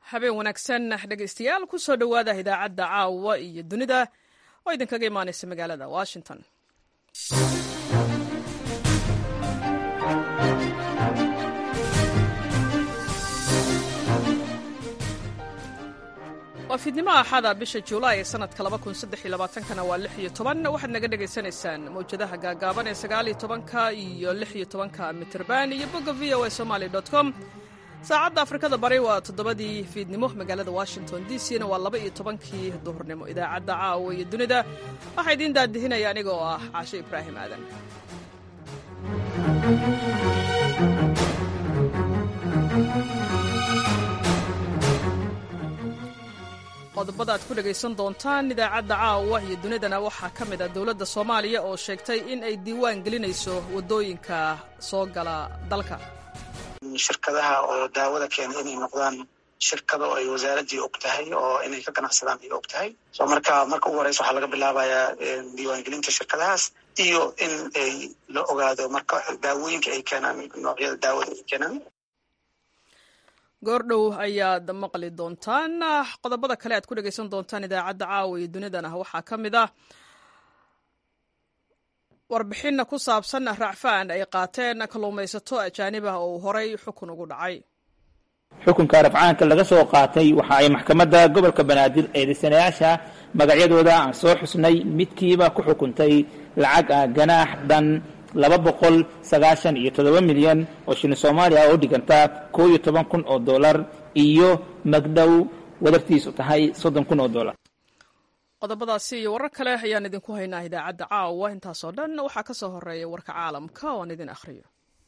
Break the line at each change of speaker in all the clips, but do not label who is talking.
habeen wanaagsan dhegaystayaal ku soo dhowaada idaacadda caawa iyo dunida oo idinkaga imaanaysa magaalada washington waa fiidnimo axada bisha juulaay ee sanadka kana waa lix iyo toban waxaad naga dhegaysanaysaan mawjadaha gaagaaban ee sagaaliyo tobanka iyo lix iyo tobanka mitirban iyo bogga v o a somaly com saacadda afrikada bari waa toddobadii fiidnimo magaalada washington d c na waa laba iyo tobankii duhurnimo idaacadda caawa iyo dunida waxaa idiin daadihinaya aniga oo ah caashe ibraahim aadan qodobada aad ku dhegaysan doontaan idaacadda caawa iyo dunidana waxaa ka mid a dowladda soomaaliya oo sheegtay in ay diiwaan gelinayso waddooyinka soo gala dalka
shirkadaha oo daawada keena inay noqdaan shirkado ay wasaaraddii og tahay oo inay ka ganacsadaan ay og tahay so marka marka ugu horeysa waxaa laga bilaabayaa diiwaangelinta shirkadahaas iyo in ay la ogaado marka daawooyinka ay keenaan noocyada daawada ay keenaan
goordhow ayaad maqli doontaan qodobada kale aad ku dhegaysan doontaan idaacadda caawa iyo dunidana waxaa ka mid ah warbixinna ku saabsan racfaan ay qaateen kalluumaysato ajaanib ah oo horay xukun ugu dhacay
xukunka rafcaanka laga soo qaatay waxa ay maxkamadda gobolka banaadir eedaysanayaasha magacyadooda aan soo xusnay midkiiba ku xukuntay lacag ah ganaax dhan laba boqol sagaashan iyo toddoba milyan oo shilin soomaaliya oo dhiganta koo iyo toban kun oo dollar iyo magdhow wadartiisu tahay soddon kun oo dollar
qodobadaasi iyo warar kale ayaan idinku haynaa idaacadda caawa intaasoo dhan waxaa ka soo horeeya warka caalamka oo aan idin akhriyo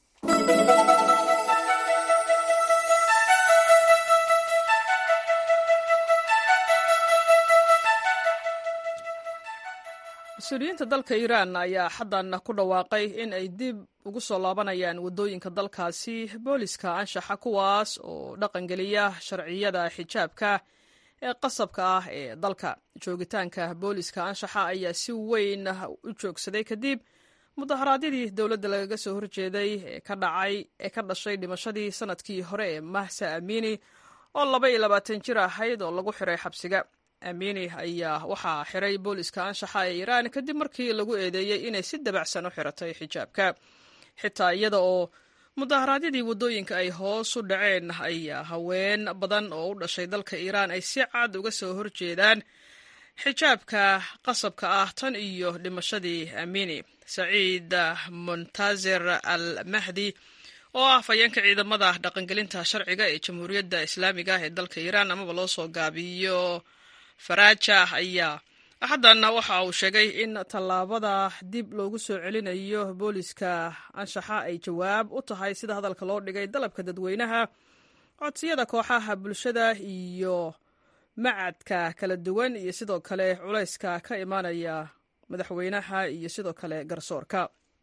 mas-uuliyiinta dalka iiraan ayaa xaddan ku dhawaaqay in ay dib ugu soo laabanayaan waddooyinka dalkaasi booliska anshaxa kuwaas oo dhaqangeliya sharciyada xijaabka ee qasabka ah ee dalka joogitaanka booliska anshaxa ayaa si weyn u joogsaday kadib mudaharaadyadii dowladda lagaga soo horjeeday ee ka dhacay ee ka dhashay dhimashadii sanadkii hore ee mahsa amini oo laba iyo labaatan jir ahayd oo lagu xiray xabsiga amini ayaa waxaa xiray booliska anshaxa ee iiraan kadib markii lagu eedeeyey inay si dabacsan u xiratay xijaabka xitaa iyada oo mudaharaadyadii waddooyinka ay hoos u dhaceen ayaa haween badan oo u dhashay dalka iiraan ay si cad uga soo horjeedaan xijaabka qasabka ah tan iyo dhimashadii amini saciid muntazir al mahdi oo ah fayeenka ciidamada dhaqangelinta sharciga ee jamhuuriyadda islaamiga ah ee dalka iiraan amaba loo soo gaabiyo faraja ayaa axaddanna waxa uu sheegay in tallaabada dib loogu soo celinayo booliska anshaxa ay jawaab u tahay sida hadalka loo dhigay dalabka dadweynaha codsiyada kooxaha bulshada iyo macadka kala duwan iyo sidoo kale culayska ka imaanaya madaxweynaha iyo sidoo kale garsoorka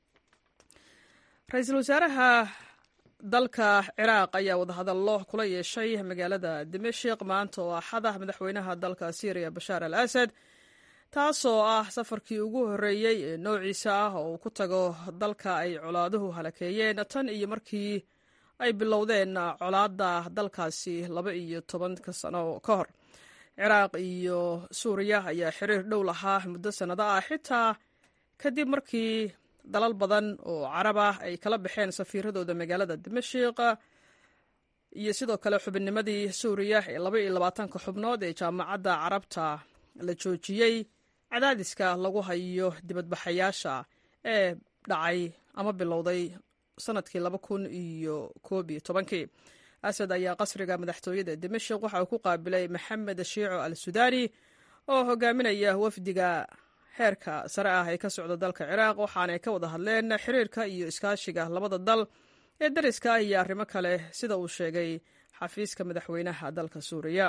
ra-iisul wasaaraha dalka ciraaq ayaa wadahadallo kula yeeshay magaalada dimashik maanta oo axada madaxweynaha dalka syriya bashaar al asad taasoo ah safarkii ugu horreeyey ee noociisa ah oo uu ku tago dalka ay colaaduhu halakeeyeen tan iyo markii ay bilowdeen colaadda dalkaasi laba iyo tobanka sano ka hor ciraaq iyo suuriya ayaa xiriir dhow lahaa muddo sannado ah xitaa kadib markii dalal badan oo carab ah ay kala baxeen safiiradooda magaalada dimashik iyo sidoo kale xubinnimadii suuriya ee laba iyo labaatanka xubnood ee jaamacadda carabta la joojiyey cadaadiska lagu hayo dibadbaxayaasha ee dhacay ama bilowday sanadkii laba kun iyo koob iyo tobankii asad ayaa qasriga madaxtooyada dimashik waxa uu ku qaabilay maxamed shiico al sudaani oo hogaaminaya wafdiga heerka sare ah ee ka socda dalka ciraaq waxaanay ka wada hadleen xiriirka iyo iskaashiga labada dal ee dariska ah iyo arrimo kale sida uu sheegay xafiiska madaxweynaha dalka suuriya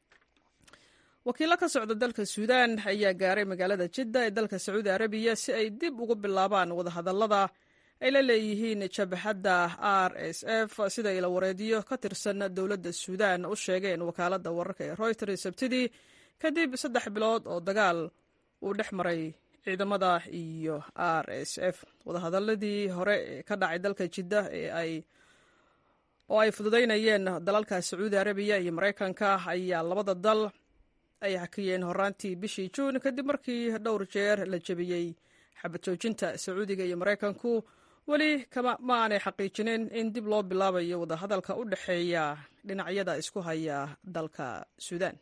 wakiilo ka socda dalka suudaan ayaa gaaray magaalada jidda ee dalka sacuudi arabiya si ay dib ugu bilaabaan wadahadallada ay la leeyihiin jabhadda r s f sida ila wareediyo ka tirsan dowladda suudaan u sheegeen wakaaladda wararka ee royters sabtidii kadib saddex bilood oo dagaal uu dhex maray ciidamada iyo r s f wadahadaladii hore ee ka dhacay dalka jidda ee ay oo ay fududaynayeen dalalka sacuudi arabiya iyo maraykanka ayaa labada dal ay hakiyeen horaantii bishii juun kadib markii dhowr jeer la jebiyey xabad joojinta sacuudiga iyo maraykanku weli ma aanay xaqiijinin in dib loo bilaabayo wadahadalka u dhexeeya dhinacyada isku haya dalka suudaan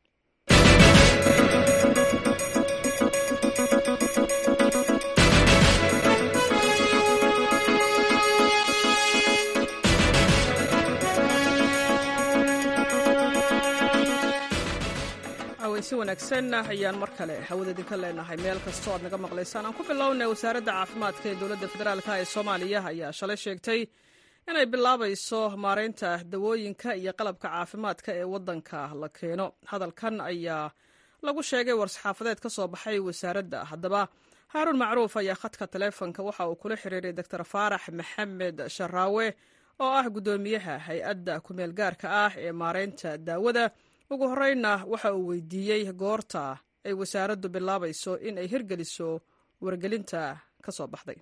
si wanaagsan ayaan mar kale hawada idinka leenahay meel kastoo aad naga maqlaysaan aan ku bilownay wasaaradda caafimaadka ee dowladda federaalk ee soomaaliya ayaa shalay sheegtay inay bilaabayso maaraynta dawooyinka iyo qalabka caafimaadka ee waddanka la keeno hadalkan ayaa lagu sheegay war-saxaafadeed ka soo baxay wasaaradda haddaba haaruun macruuf ayaa khadka taleefonka waxa uu kula xiriiray doctor faarax maxamed sharaawe oo ah guddoomiyaha hay-adda kumeel gaarka ah ee maaraynta daawada ugu horreynna waxa uu weydiiyey goorta ay wasaaraddu bilaabayso in ay hirgeliso wargelinta ka soo baxday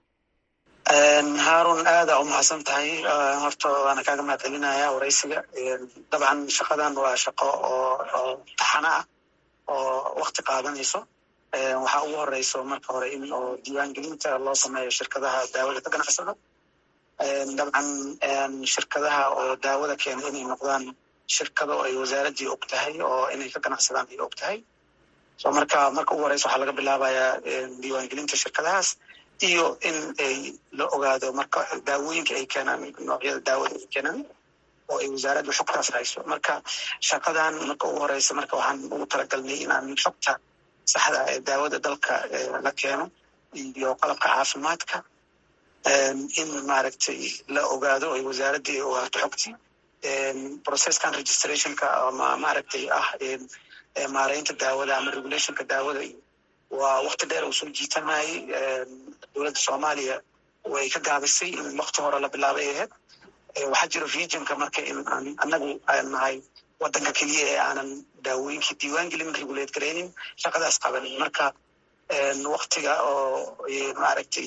haarun aada u mahadsan tahay horta waana kaaga mahad celinaya waraysiga dabcan shaqadan waa shaqo oo taxano ah oo wakti qaadanayso waxaa ugu horeyso marka hore in oo diiwaangelinta loo sameeyo shirkadaha daawada ka ganacsada dabcan shirkadaha oo daawada keena inay noqdaan shirkado ay wasaaraddii og tahay oo inay ka ganacsadaan ay og tahay so marka marka ugu horeysa waxaa laga bilaabayaa diiwaangelinta shirkadahaas iyo in ay la ogaado marka daawooyinka ay keenaan noocyada daawada ay keenaan oo ay wasaaraddu xogtaas hayso marka shaqadan marka ugu horeysa marka waxaan ugu talagalnay inaan xogta saxda ee daawada dalka la keeno iyo qalabka caafimaadka in maaragtay la ogaado ay wasaaraddii ay ogaato xogtii processkan registrationka ama maaragtay ah maaraynta daawada ama regulationka daawada waa wakti dheer uu soo jiitamayey dowladda soomaaliya way ka gaabisay in wakti hore la bilaabay ahayd waxaa jira regionka marka in aan anagu aan nahay wadanka keliya ee aanan daawooyinkii diiwaan gelin regulate garaynin shaqadaas qabanin marka waktiga oo maaragtay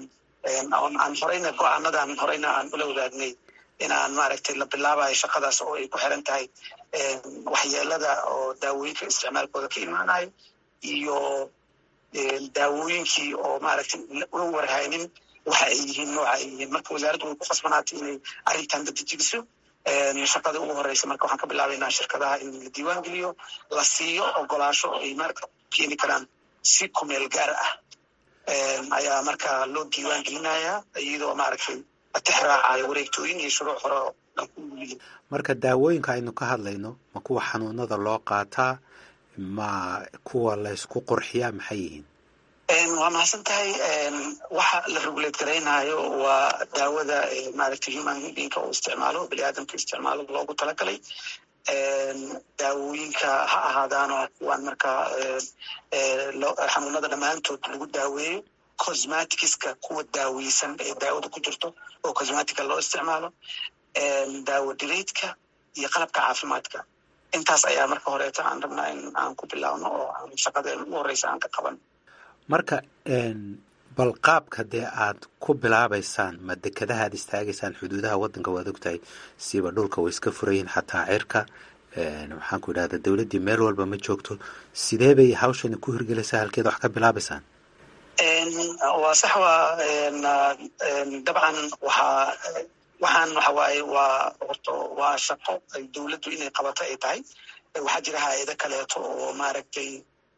aan horeyna go-aanadan horeyna aan ula wadaagnay inaan maaragtay la bilaabayo shaqadaas oo ay ku xiran tahay waxyeelada oo daawooyinka isticmaalkooda ka imaanayo iyo daawooyinkii oo maaragtay una warhaynin waxa ay yihiin nooca ay yihiin marka wasaaraddu way ku khasbanaatay inay arrintan dadejigiso shaqada ugu horeysa marka waxaan ka bilaabaynaa shirkadaha in la diiwaan geliyo la siiyo ogolaasho ay marka keeni karaan si kumeel gaar ah ayaa marka loo diiwaan gelinayaa iyadoo maaragtay atixraacayo wareegtooyin iyo shuruuc hore oo dhan ku yihiin
marka daawooyinka aynu ka hadlayno ma kuwa xanuunada loo qaataa ma kuwa laysku qurxiyaa maxay yihiin
waa mahadsan tahay waxa la regulate garaynayo waa daawada maaragtay human beingka uu isticmaalo bini aadamka isticmaalo loogu talagalay daawooyinka ha ahaadaanoo kuwaan markaa xanuunada dhammaantood lagu daaweeyo cosmaticska kuwa daaweysan ee daawada ku jirto oo cosmatica loo isticmaalo daawo direydka iyo qalabka caafimaadka intaas ayaa marka horeeta aan rabnaa in aan ku bilaabno oo aan shaqadeen ugu horeysa aan ka qaban
marka bal qaabka dee aad ku bilaabaysaan ma dekadaha aad istaagaysaan xuduudaha waddanka waad ogtahay siba dhulka way iska furayiin xataa cirka waxaan ku idhahda dowladdii meel walba ma joogto sidee bay hawshani ku hirgelaysaa halkeed wax ka bilaabaysaan
waa sax waa dabcan waxaa waxaan waxa waaye waa horto waa shaqo ay dowladdu inay qabato ay tahay waxaa jira hay-ado kaleeto oo maaragtay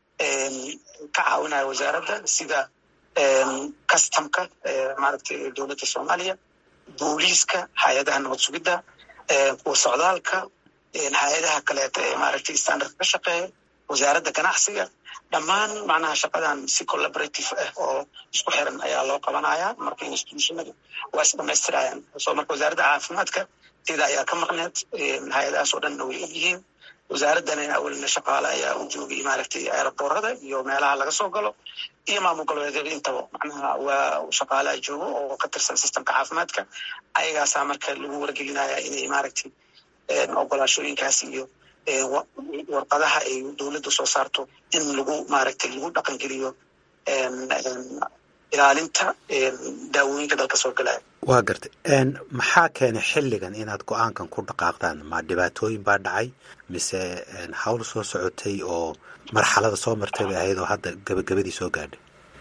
ka caawinaya wasaaradda sida customka maaragtay dowladda soomaaliya booliiska hay-adaha nabad sugidda kuwa socdaalka hay-adaha kaleeto ee maaragtay standard ka shaqeeya wasaaradda ganacsiga dhammaan macnaha shaqadan si collaborative ah oo isku xiran ayaa loo qabanaya marka institutionadu waa is dhamaystirayaan so marka wasaaradda caafimaadka sida ayaa ka maqneed hay-adahaas oo dhanna way ogyihiin wasaaraddana awalna shaqaale ayaa u joogay maaragtay aeroboorada iyo meelaha laga soo galo iyo maamul goboleedyada intaba macnaha waa shaqaalaha joogo oo ka tirsan systemka caafimaadka ayagaasaa marka lagu wargelinaya inay maaragtay ogolaashooyinkaas iyo warqadaha ay dowladdu soo saarto in lagu maaragtay lagu dhaqangeliyo ilaalinta daawooyinka dalka soo galaya
waa gartay maxaa keenay xilligan inaad go-aankan ku dhaqaaqdaan ma dhibaatooyin baa dhacay mise hawl soo socotay oo marxalada soo martay bay ahayd oo hadda gabagabadii soo gaadhay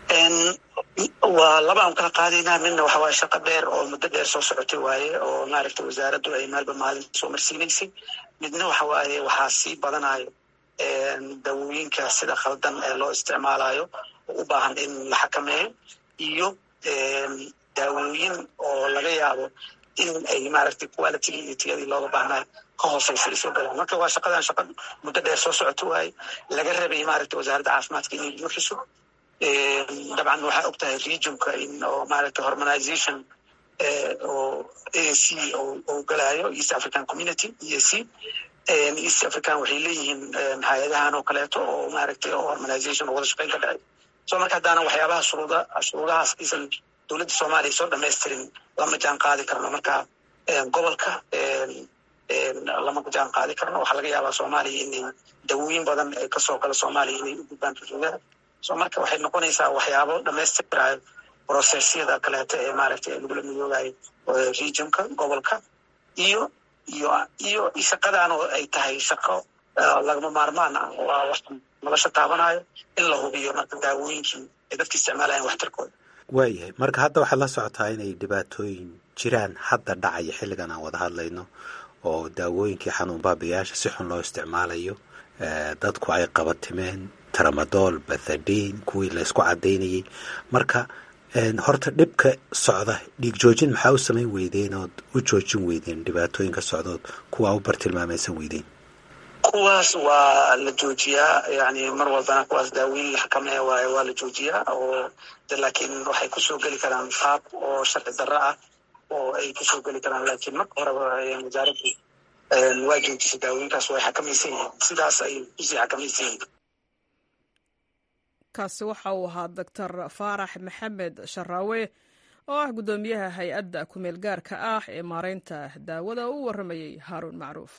waa laba aan kala qaadaynaa midna waxa waaye shaqo dheer oo muddo dheer soo socotay waaye oo maaragta wasaaraddu ay maalba maalin soo marsiinaysay midna waxa waaye waxaa sii badanayo daawooyinka sida khaldan ee loo isticmaalayo oo u baahan in la xakameeyo iyo daawooyin oo laga yaabo in ay maaragtay quality iyo tiyadii looga baahnayo ka hooseysa ay soo galaan marka waa shaqadan shaqa muddo dheer soo socoto waaye laga rabay maaragta wasaaradda caafimaadka inay buuxiso dabcan waxaa og tahay regionka in oo maaragta harmonization oo a c oo galayo east african community e a c east african waxay leeyihiin hay-adahan oo kaleeto oo maaragtay oo harmonization oo wada shaqeyn ka dhacay so marka haddaana waxyaabaha shuruuda shuruudahaas aysan dowladda soomaaliya soo dhamaystirin lama jaan qaadi karno marka gobolka lama jaan qaadi karno waxaa laga yaabaa soomaaliya inay dawooyin badan ee kasoo gala soomaaliya inay u gudbaan xuduudaha so marka waxay noqonaysaa waxyaabo dhamaystirayo procesyada kaleeto ee maaragtay lagula midoobayo regionka gobolka iyo iyo iyo shaqadan oo ay tahay shaqo lagama maarmaan ah waa wax nolosha taabanayo in la hubiyo marka daawooyinkii ay dadka isticmaalayan waxtarkooda
waayahay marka hadda waxaad la socotaa inay dhibaatooyin jiraan hadda dhacaya xilligan aan wada hadlayno oo daawooyinkii xanuun baabiyaasha si xun loo isticmaalayo dadku ay qabatimeen tramadool bathadin kuwii la ysku cadaynayay marka horta dhibka socda dhiig joojin maxaa u samayn weydeen ood u joojin weydeen dhibaatooyinka socdood kuwaa u bartilmaamaysan weydeen
kuwaas waa la joojiyaa yani mar walbana kuwaas daaweyn la xakameeya waaye waa la joojiyaa oo laakiin waxay kusoo geli karaan qaab oo sharci darro ah oo ay kusoo geli karaan laakiin marka horeba wasaaraddu waa joojisay daawooyinkaas way xakamaysan yihiin sidaas ay kusii xakamaysan yihiin
kaasi waxa uu ahaa doctor faarax maxamed sharaawe oo ah guddoomiyaha hay-adda kumeel gaarka ah ee maareynta daawada oo u warramayey haaruun macruuf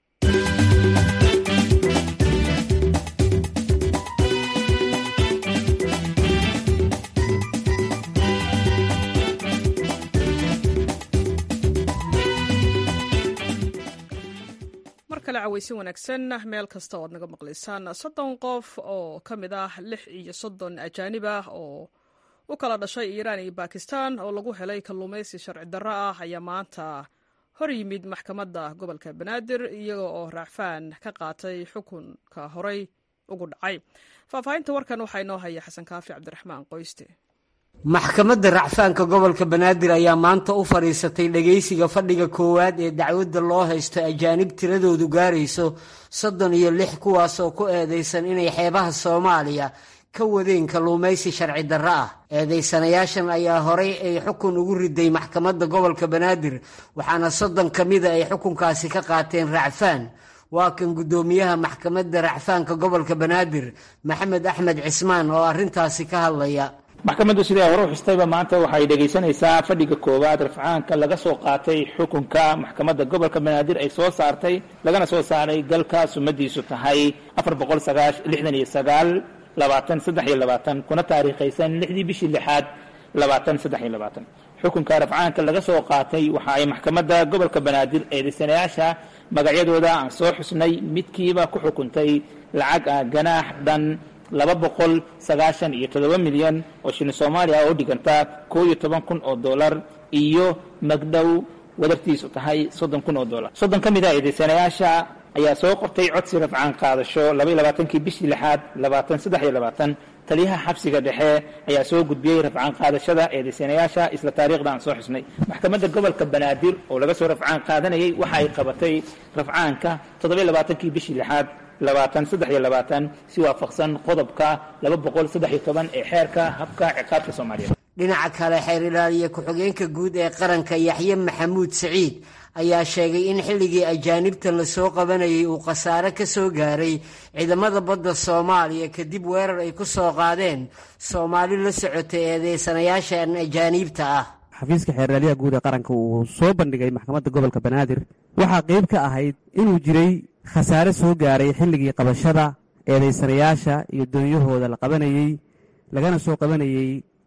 mar kale caweysin wanaagsan meel kasta oo ad naga maqlaysaan soddon qof oo ka mid ah lix iyo soddon ajaanib ah oo u kala dhashay iiraan iyo bakistan oo lagu helay kalluumaysi sharci darro ah ayaa maanta hor yimid maxkamadda gobolka banaadir iyaga oo raacfaan ka qaatay xukunka horey ugu dhacay faahfaahinta warkan waxaa inoo haya xasan kaafi cabdiraxmaan qoyste
maxkamadda racfaanka gobolka banaadir ayaa maanta u fadhiisatay dhegaysiga fadhiga koowaad ee dacwadda loo haysto ajaanib tiradoodu gaarayso soddon iyo lix kuwaas oo ku eedaysan inay xeebaha soomaaliya ka wadeen kalluumaysi sharci darro ah eedaysanayaashan ayaa horay ay xukun ugu riday maxkamadda gobolka banaadir waxaana soddon ka mida ay xukunkaasi ka qaateen racfaan waa kan guddoomiyaha maxkamadda racfaanka gobolka banaadir maxamed axmed cismaan oo arrintaasi ka hadlaya
maxkamaddu siday hore u xustayba maanta waxay dhegaysanaysaa fadhiga koowaad rafcaanka laga soo qaatay xukunka maxkamadda gobolka banaadir ay soo saartay lagana soo saaray galka sumadiisu tahay afar boqol sagaash lixdan iyo sagaal labaatan saddex iyo labaatan kuna taariikhaysan lixdii bishii lixaad labaatan saddex iyo labaatan xukunka rafcaanka laga soo qaatay waxa ay maxkamadda gobolka banaadir eedaysanayaasha magacyadooda aan soo xusnay midkiiba ku xukuntay lacag ah ganaax dhan laba boqol sagaashan iyo toddoba milyan oo shilin soomaaliya oo dhiganta koo iyo toban kun oo dollar iyo magdhow wadartiisu tahay soddon kun oo dollar soddon ka mid a eedaysanayaasha ayaa soo qortay codsi rafcaan qaadasho laba iyo labaatankii bishii lixaad labaatan saddex iyo labaatan taliyaha xabsiga dhexe ayaa soo gudbiyey rafcaan qaadashada eedaysanayaasha isla taariikhda aan soo xusnay maxkamadda gobolka banaadir oo laga soo rafcaan qaadanayay waxa ay qabatay rafcaanka toddoba iyo labaatankii bishii lixaad labaatan saddex iyo labaatan si waafaqsan qodobka laba boqol saddex iyo toban ee xeerka habka ciqaabta soomaaliyeed
dhinaca kale xeer ilaaliye ku-xigeenka guud ee qaranka yaxye maxamuud siciid ayaa sheegay in xilligii ajaanibta lasoo qabanayay uu khasaare ka soo gaaray ciidamada badda soomaaliya kadib weerar ay ku soo qaadeen soomaali la socotay eedeysanayaashan ajaaniibta ah
xafiiska xeerlaaliyaha guud ee qaranka uu soo bandhigay maxkamadda gobolka banaadir waxaa qayb ka ahayd inuu jiray khasaare soo gaaray xilligii qabashada eedaysanayaasha iyo doonyahooda la qabanayey lagana soo qabanayey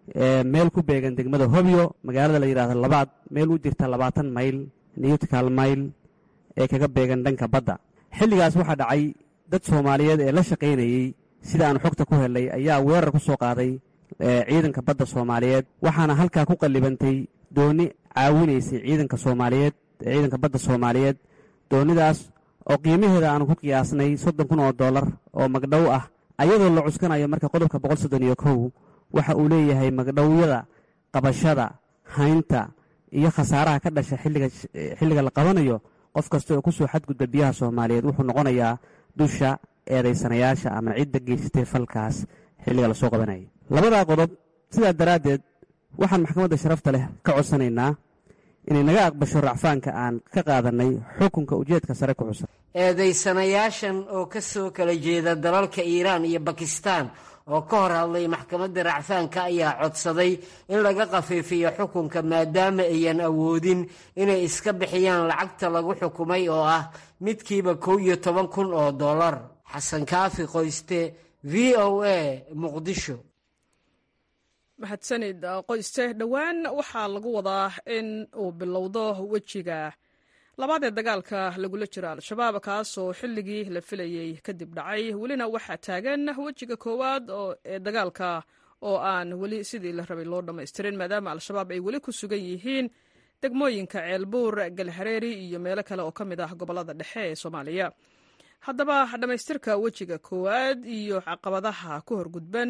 meel ku beegan degmada hobyo magaalada la yidhahdo labaad meel u jirta labaatan mayl newtkal mayl ee kaga beegan dhanka badda xilligaas waxaa dhacay dad soomaaliyeed ee la shaqaynayey sida aan xogta ku helnay ayaa weerar ku soo qaaday ciidanka badda soomaaliyeed waxaana halkaa ku qallibantay dooni caawinaysay ciidanka soomaaliyeed ciidanka badda soomaaliyeed doonidaas oo qiimaheeda aanu ku qiyaasnay soddon kun oo dollar oo magdhow ah ayadoo la cuskanayo marka qodobka boqol soddon iyo kow waxa uu leeyahay magdhowyada qabashada haynta iyo khasaaraha ka dhasha xilliga la qabanayo qof kasta oo kusoo xadgudba biyaha soomaaliyeed wuxuu noqonayaa dusha eedaysanayaasha ama cidda geysatay falkaas xilliga lasoo qabanayay labadaa qodob sidaa daraaddeed waxaan maxkamadda sharafta leh ka codsanaynaa inay naga aqbasho racfaanka aan ka qaadannay xukunka ujeedka sare ku xusan
eedaysanayaashan oo ka soo kala jeeda dalalka iiraan iyo bakistaan oo ka hor hadlay maxkamadda racfaanka ayaa codsaday in laga khafiifiyo xukunka maadaama ayan awoodin inay iska bixiyaan lacagta lagu xukumay oo ah midkiiba kow iyo toban kun oo dollar xasan kaafi qoyste v o a muqdisho
mahadsanid qoyste dhowaan waxaa lagu wadaa in uu bilowdo wejiga labaad ee dagaalka lagula jiro al-shabaab kaasoo xilligii la filayey kadib dhacay welina waxaa taagan wejiga koowaad ee dagaalka oo aan weli sidii la rabay loo dhammaystirin maadaama al-shabaab ay weli ku sugan yihiin degmooyinka ceelbuur galhareeri iyo meelo kale oo ka mid ah gobollada dhexe ee soomaaliya haddaba dhammaystirka wejiga koowaad iyo caqabadaha ku horgudban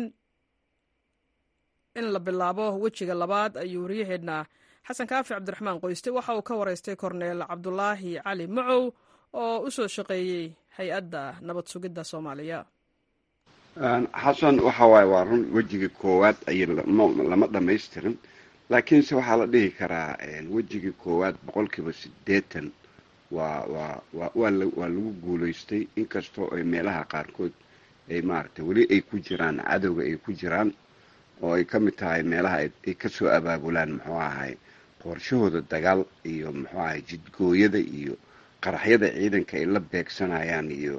in la bilaabo wejiga labaad ayuu waryaheedna xasan kaafi cabdiraxmaan qoyste waxa uu ka waraystay korneel cabdulaahi cali macow oo u soo shaqeeyey hay-adda nabad sugidda soomaaliya
xasan waxa waaye waa run wejiga koowaad ay lama dhamaystirin laakiinse waxaa la dhihi karaa wejigii koowaad boqolkiiba siddeetan waa waa waa waa waa lagu guulaystay inkastoo ay meelaha qaarkood ay maaragtay weli ay ku jiraan cadowga ay ku jiraan oo ay ka mid tahay meelaha ay kasoo abaabulaan muxuu ahay qorshahooda dagaal iyo muxuu ahay jidgooyada iyo qaraxyada ciidanka ay la beegsanayaan iyo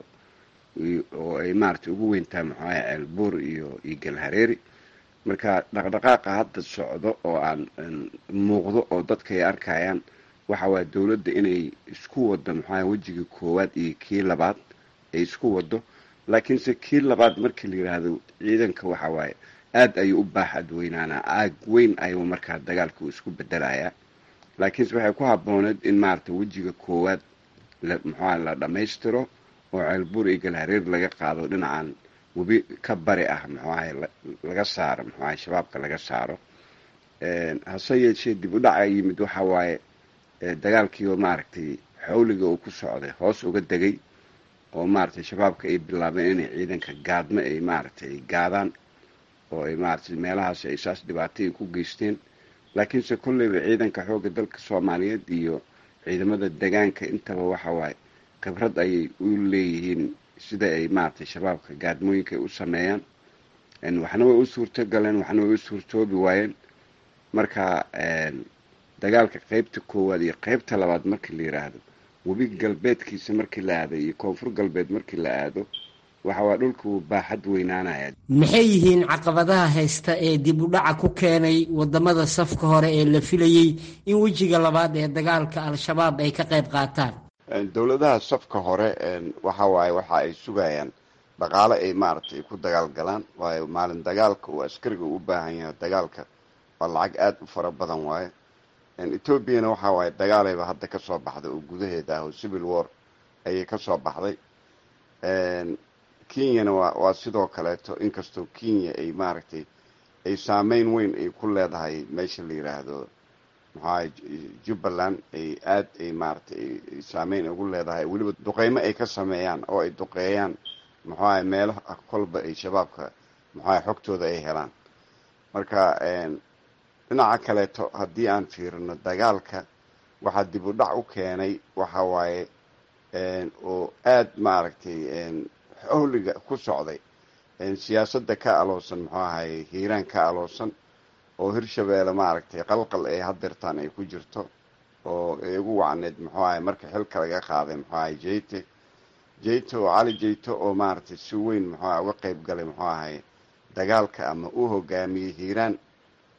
oo ay maaragtay ugu weyntahay muxuu ahay ceelbuur iyo iyo galhareeri marka dhaqdhaqaaqa hadda socdo oo aan muuqdo oo dadka ay arkayaan waxa waaya dowladda inay isku waddo muxuu ahay wejigii koowaad iyo kii labaad ay isku waddo laakiinse kii labaad markii la yidhaahdo ciidanka waxa waaye aada ayuu u baaxad weynaanaa aag weyn ayuu markaa dagaalka uu isku bedelayaa laakiinse waxay ku habbooneed in maaragtay wejiga koowaad muxuuha la dhammaystiro oo ceelbuur iyo galhareer laga qaado dhinacan webi ka bari ah muxuu ahay laga saaro muxuu ahay shabaabka laga saaro hase yeeshee dib u dhaca yimid waxa waaye dagaalkiioo maaragtay xawliga uu ku socday hoos uga degay oo maaragtay shabaabka ay bilaabeen inay ciidanka gaadmo ay maaragtay ay gaadaan oo ay maaragtay meelahaas ay saas dhibaato ay ku geysteen laakiinse kolleyba ciidanka xoogga dalka soomaaliyeed iyo ciidamada degaanka intaba waxa waaye khibrad ayay u leeyihiin sida ay maaragtay shabaabka gaadmooyinka ay u sameeyaan waxna way u suurto galeen waxna way u suurtoobi waayeen marka dagaalka qeybta koowaad iyo qeybta labaad markii la yidhaahdo webi galbeedkiisa markii la aado iyo koonfur galbeed markii la aado waxa waa dhulku baaxad weynaanaya
maxay yihiin caqabadaha haysta ee dib u dhaca ku keenay wadamada safka hore ee la filayey in wejiga labaad ee dagaalka al-shabaab ay ka qayb qaataan
dowladaha safka hore waxa waaye waxa ay sugayaan dhaqaale ay maaragtay ku dagaal galaan waayo maalin dagaalka uu askariga u baahan yahay dagaalka waa lacag aada u fara badan waaye etoobiyana waxa waaye dagaalayba hadda kasoo baxday oo gudaheeda ah oo civil war ayay kasoo baxday kenyana waa waa sidoo kaleeto inkastoo kenya ay maaragtay ay saameyn weyn ay ku leedahay meesha la yidhaahdo maxuahay jubbaland ay aada ay maaragtay ay saameyn ugu leedahay weliba duqeymo ay ka sameeyaan oo ay duqeeyaan muxuahay meelaha kolba ay shabaabka muxuahay xogtooda ay helaan marka dhinaca kaleeto haddii aan fiirino dagaalka waxaa dib u dhac u keenay waxa waaye oo aada maaragtay xawliga ku socday siyaasadda ka aloosan muxuu ahay hiiraan ka aloosan oo hirshabeelle maaragtay qalqal ay hadeertaan ay ku jirto oo ay ugu wacneed muxuu ahay marka xilka laga qaaday muxuu ahay jeyte jeyte oo cali jeyte oo maaragtay si weyn muxuu aha uga qeyb galay muxuu ahay dagaalka ama uu hogaamiyey hiiraan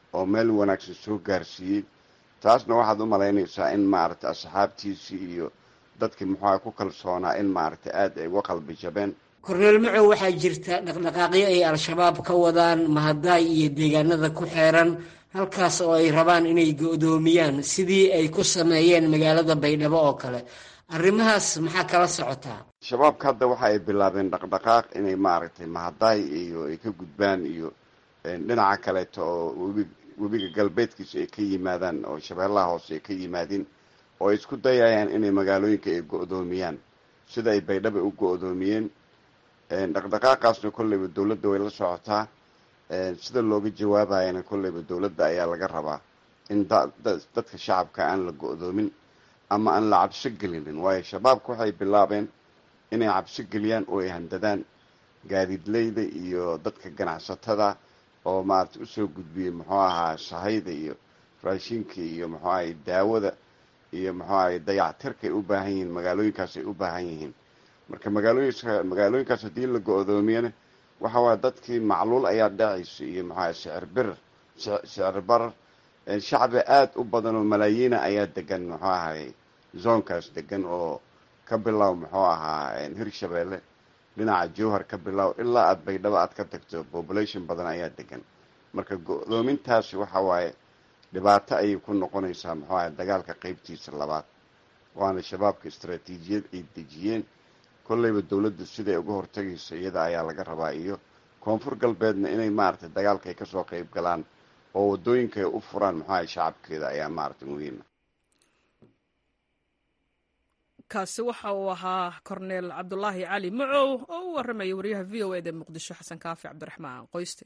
oo meel wanaagsan soo gaarsiiyey taasna waxaad u malaynaysaa in maaragtay asxaabtiisii iyo dadkii muxuuha ku kalsoonaa in maaragtay aada ay uga qalbi jabeen
korneel macow waxaa jirta dhaqdhaqaaqyo ay al-shabaab ka wadaan mahadaay iyo deegaanada ku xeeran halkaas oo ay rabaan inay go-doomiyaan sidii ay ku sameeyeen magaalada baydhabo oo kale arrimahaas maxaa kala socotaa
shabaabka hadda waxa ay bilaabeen dhaqdhaqaaq inay maaragtay mahadaay iyo ay ka gudbaan iyo dhinaca kaleeto oo webi webiga galbeedkiisa ay ka yimaadaan oo shabeellaha hoose ay ka yimaadeen oo ay isku dayayaan inay magaalooyinka ay go-doomiyaan sida ay baydhaba u go-doomiyeen dhaqdhaqaaqaasna kolleyba dowladda way la socotaa sida looga jawaabayana kolleyba dowladda ayaa laga rabaa in dadka shacabka aan la go-doomin ama aan la cabso gelinin waayo shabaabka waxay bilaabeen inay cabso geliyaan oo ay handadaan gaadiidleyda iyo dadka ganacsatada oo maaragtay usoo gudbiyey muxuu ahaa sahayda iyo raashinka iyo muxuu ahay daawada iyo muxuu ahay dayactirka ay u baahan yihiin magaalooyinkaas ay u baahan yihiin marka magaalooyinka magaalooyinkaas haddii la go-doomiyana waxa waaya dadkii macluul ayaa dhacaysa iyo muxuu ahay sicir birar sicir barar shacbi aada u badan oo malaayiina ayaa degan muxuu ahay zoonkaas degan oo ka bilow muxuu ahaa hirshabeelle dhinaca jowhar ka bilow ilaa aada baydhabo aad ka tagto population badan ayaa degan marka go-doomintaasi waxa waaye dhibaato ayay ku noqonaysaa muxuu ahay dagaalka qeybtiisa labaad waana shabaabka istaraatiijiyad ay dejiyeen kolleyba dowladda siday uga hortagayso iyada ayaa laga rabaa iyo koonfur galbeedna inay maaragtay dagaalka ay kasoo qeyb galaan oo wadooyinka ay u furaan muxuu ahay shacabkeeda ayaa maaragtay muhiima
kaasi waxa uu ahaa korneel cabdulaahi cali macow oo u warramaya wariyaha v o eda muqdisho xasan kaafi cabdiraxmaan qoyste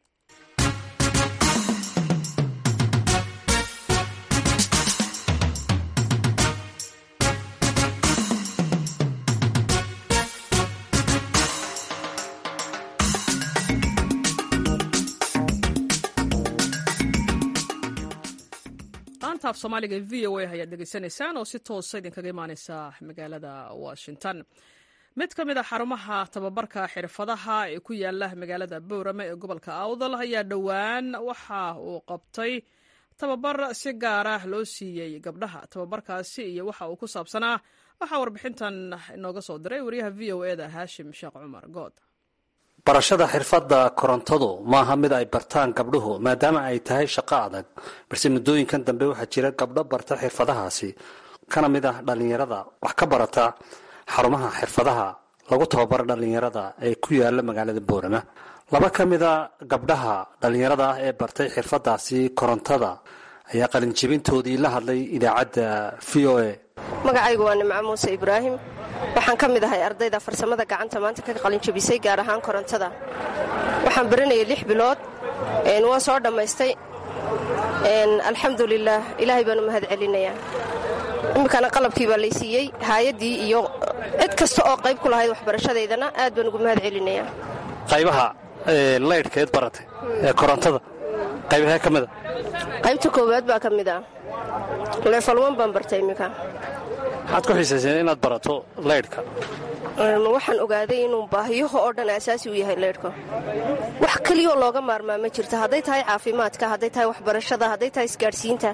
laanta af soomaaliga v o a ayaad dhegeysanaysaan oo si toosa idinkaga imaaneysa magaalada washington mid ka mid a xarumaha tababarka xirfadaha ee ku yaala magaalada boorame ee gobolka awdal ayaa dhowaan waxa uu qabtay tababar si gaara loo siiyey gabdhaha tababarkaasi iyo waxa uu ku saabsanaa waxaa warbixintan inooga soo diray wariyaha v o eda haashim sheekh cumar good
barashada xirfadda korontadu maaha mid ay bartaan gabdhuhu maadaama ay tahay shaqo adag balse muddooyinkan dambe waxaa jira gabdho barta xirfadahaasi kana mid ah dhallinyarada wax ka barata xarumaha xirfadaha lagu tababaro dhallinyarada ee ku yaala magaalada boorama laba ka mida gabdhaha dhallinyarada ah ee bartay xirfadaasi korontada ayaa qalinjebintoodii la hadlay idaacadda v o a
magacaygu waa nimco muuse ibraahim waxaan ka mid ahay ardayda farsamada gacanta maanta ka qalinjabisay gaar ahaan korontada waxaan baranayay lix bilood waan soo dhammaystay alxamdulilaah ilaahay baan u mahad celinayaa iminkana qalabkii baa lay siiyey haayaddii iyo cid kasta oo qayb ku lahayd waxbarashadeydana aad baan ugu mahad celinayaa
qaybaha laydhkeed baratay ee korontada qaybahee ka mida
qaybta koowaad baa ka mid ah leefalwan baan bartay iminka
maxaad ku xiisayseen inaad barato laydhka
waxaan ogaaday inuu baahiyaha oo dhan asaasi u yahay leydhka wax keliyoo looga maarmaa ma jirto hadday tahay caafimaadka hadday tahay waxbarashada hadday tahay isgaadhsiinta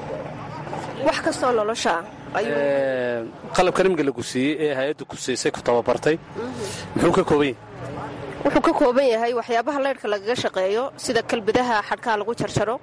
wax kastoo nolosha
qalabkan imika lagu siiyey ee hay-adda ku siisay ku tababartay muxuu ka kooban yahay
wuxuu ka kooban yahay waxyaabaha leydhka lagaga shaqeeyo sida kalbadaha xadhkaha lagu jarjaro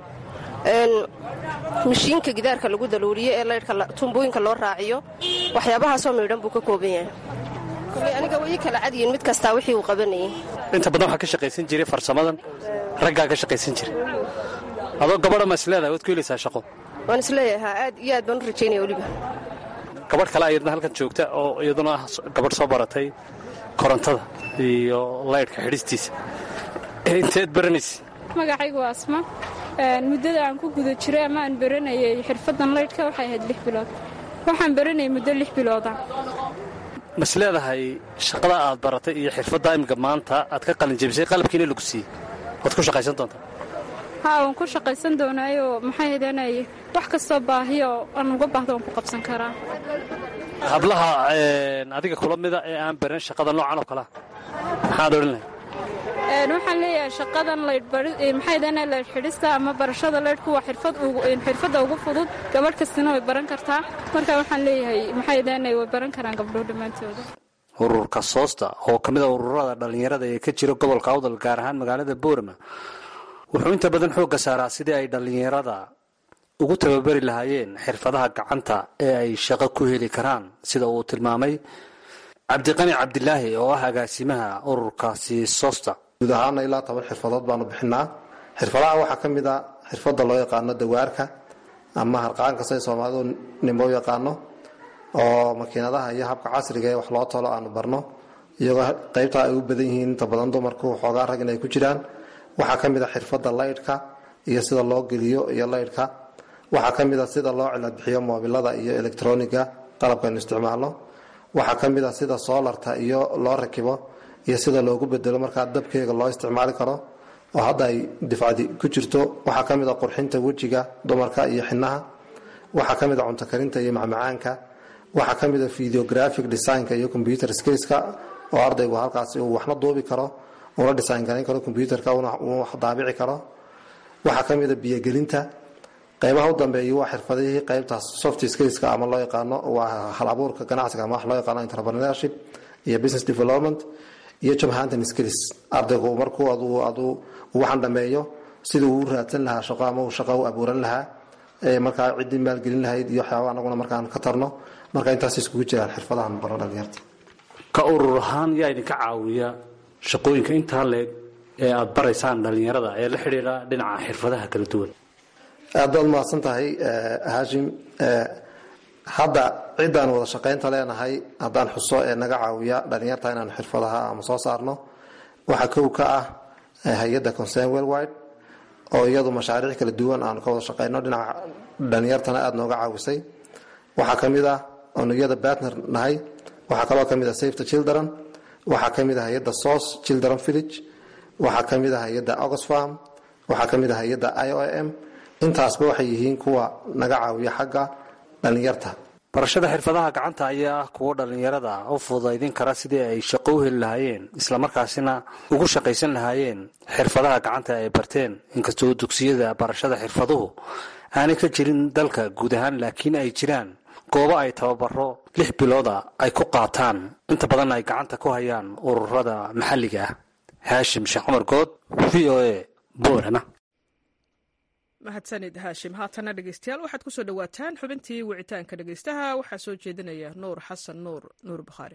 mashiinka gidaarka lagu daluuriyo ee leydhka tumbooyinka loo raaciyo waxyaabahaasoo miidhan buu ka kooban yahay koley aniga way kala cadyiin mid kastaa wixii uu qabanayay
inta badan waxaa ka shaqaysan jiray farsamadan raggaa ka shaqaysan jiray adoo gabadha ma isleedahay waad ku helaysaa shaqo
waan isleeyahaa aad iyo aad baan u rajaynaya weliba
gabadh kale ayadna halkan joogta oo iyaduna ah gabadh soo baratay korontada iyo laydhka xidhistiisa inteed baranaysa
magacaygu waa asma muddada aan ku guda jiray ama aan baranayay xirfaddan laydhka waxay ahayd lix bilood waxaan baranayay muddo lix bilooda
mas leedahay shaqada aad baratay iyo xirfadda imika maanta aad ka qalinjabisay qalabkiina lagu siiyey waad ku shaqaysan doontaa
haa waan ku shaqaysan doonaayoo maxay hadanay wax kastoo baahiyo aan uga baahdo waan ku qabsan karaa
hablaha adiga kula mida ee aan baran shaqada noocan oo kalea maxaad odhan lahay
waxaan leeyahay shaqadan laydhmaxaydana laydh xidhista ama barashada laydhku waa xirfadda ugu fudud gabadh kastina way baran kartaa marka waxaan leeyahay maxaydana way baran karaan gabdho dhammaantooda
ururka soosta oo ka mid a ururada dhallinyarada ee ka jira gobolka awdal gaar ahaan magaalada boorama wuxuu inta badan xoogga saaraa sidii ay dhallinyarada ugu tababari lahaayeen xirfadaha gacanta ee ay shaqo ku heli karaan sida uu tilmaamay cabdiqani cabdilaahi oo ah agaasimaha ururkaasi sosta
guud ahaana ilaa toban xirfadood baanu bixinaa xirfadaha waxaa ka mid a xirfadda loo yaqaano dawaarka ama harqaanka say soomaalidu nimo u yaqaano oo makiinadaha iyo habka casriga ee wax loo tolo aanu barno iyagoo qaybtaa ay u badan yihiin inta badan dumarku xoogaa rag in ay ku jiraan waxaa ka mid a xirfadda laydhka iyo sida loo geliyo iyo laydhka waxaa ka mid a sida loo ciladbixiyo moobilada iyo elektroniga qalabkaynu isticmaalno waxaa ka mid a sida soolarta iyo loo rakibo iyo sida loogu bedelo markaa dabkeega loo isticmaali karo oo hadda ay difcadi ku jirto waxaa ka mid a qurxinta wejiga dumarka iyo xinaha waxaa ka mid a cuntokarinta iyo macmacaanka waxaa ka mid a videographic designka iyo computer skillska oo ardaygu halkaasi uu waxna duubi karo una design garayn karo computerka uu wax daabici karo waxaa ka mid a biyogelinta qaybaha u dambeeya waa xirfadihii qaybtaas soft skillska ama loo yaqaano waa hal abuurka ganacsiga ama wax loo yaqaano entrepreneurship iyo business development iyo job hunting skills ardaygu markuu aduu aduu waxaan dhameeyo siduu u raadsan lahaa shaqo ama uu shaqo u abuuran lahaa markaa ciddii maalgelin lahayd iyo waxyaaba anaguna markaan ka tarno marka intaas iskugu jiraan xirfadahan baro dhalinyarta
ka urur ahaan yaa idinka caawiya shaqooyinka intaa leeg ee aada baraysaan dhalinyarada ee la xidhiidha dhinaca xirfadaha kala duwan
aad baad mahadsan tahay haashim hadda ciddaan wada shaqaynta leenahay haddaan xuso ee naga caawiya dhalinyarta inaan xirfadaha ama soo saarno waxaa kow ka ah hay-adda concern worldwide oo iyadu mashaariic kala duwan aanu ka wada shaqayno dhinaca dhalinyartana aada nooga caawisay waxaa ka mid ah oonu iyada batner nahay waxaa kaloo ka mid ah safe the children waxaa ka mid ah hay-adda source children village waxaa ka mid ah hay-adda oxfam waxaa ka mid ah hay-adda i o m intaasba waxay yihiin kuwa naga caawiya xagga dhalinyarta
barashada xirfadaha gacanta ayaa ah kuwo dhallinyarada u fudaydin kara sidii ay shaqo u heli lahaayeen islamarkaasina ugu shaqaysan lahaayeen xirfadaha gacanta ay barteen inkastoo dugsiyada barashada xirfaduhu aanay ka jirin dalka guud ahaan laakiin ay jiraan goobo ay tababaro lix bilooda ay ku qaataan inta badan ay gacanta ku hayaan ururada maxalliga ah haashim sheekh cumar good v o a boorama
mahadsanid haashim haatana dhegeystayaal waxaad kusoo dhowaataan xubintii wicitaanka dhegeystaha waxaa soo jeedinaya nuur xasan nuur nuur bukhaari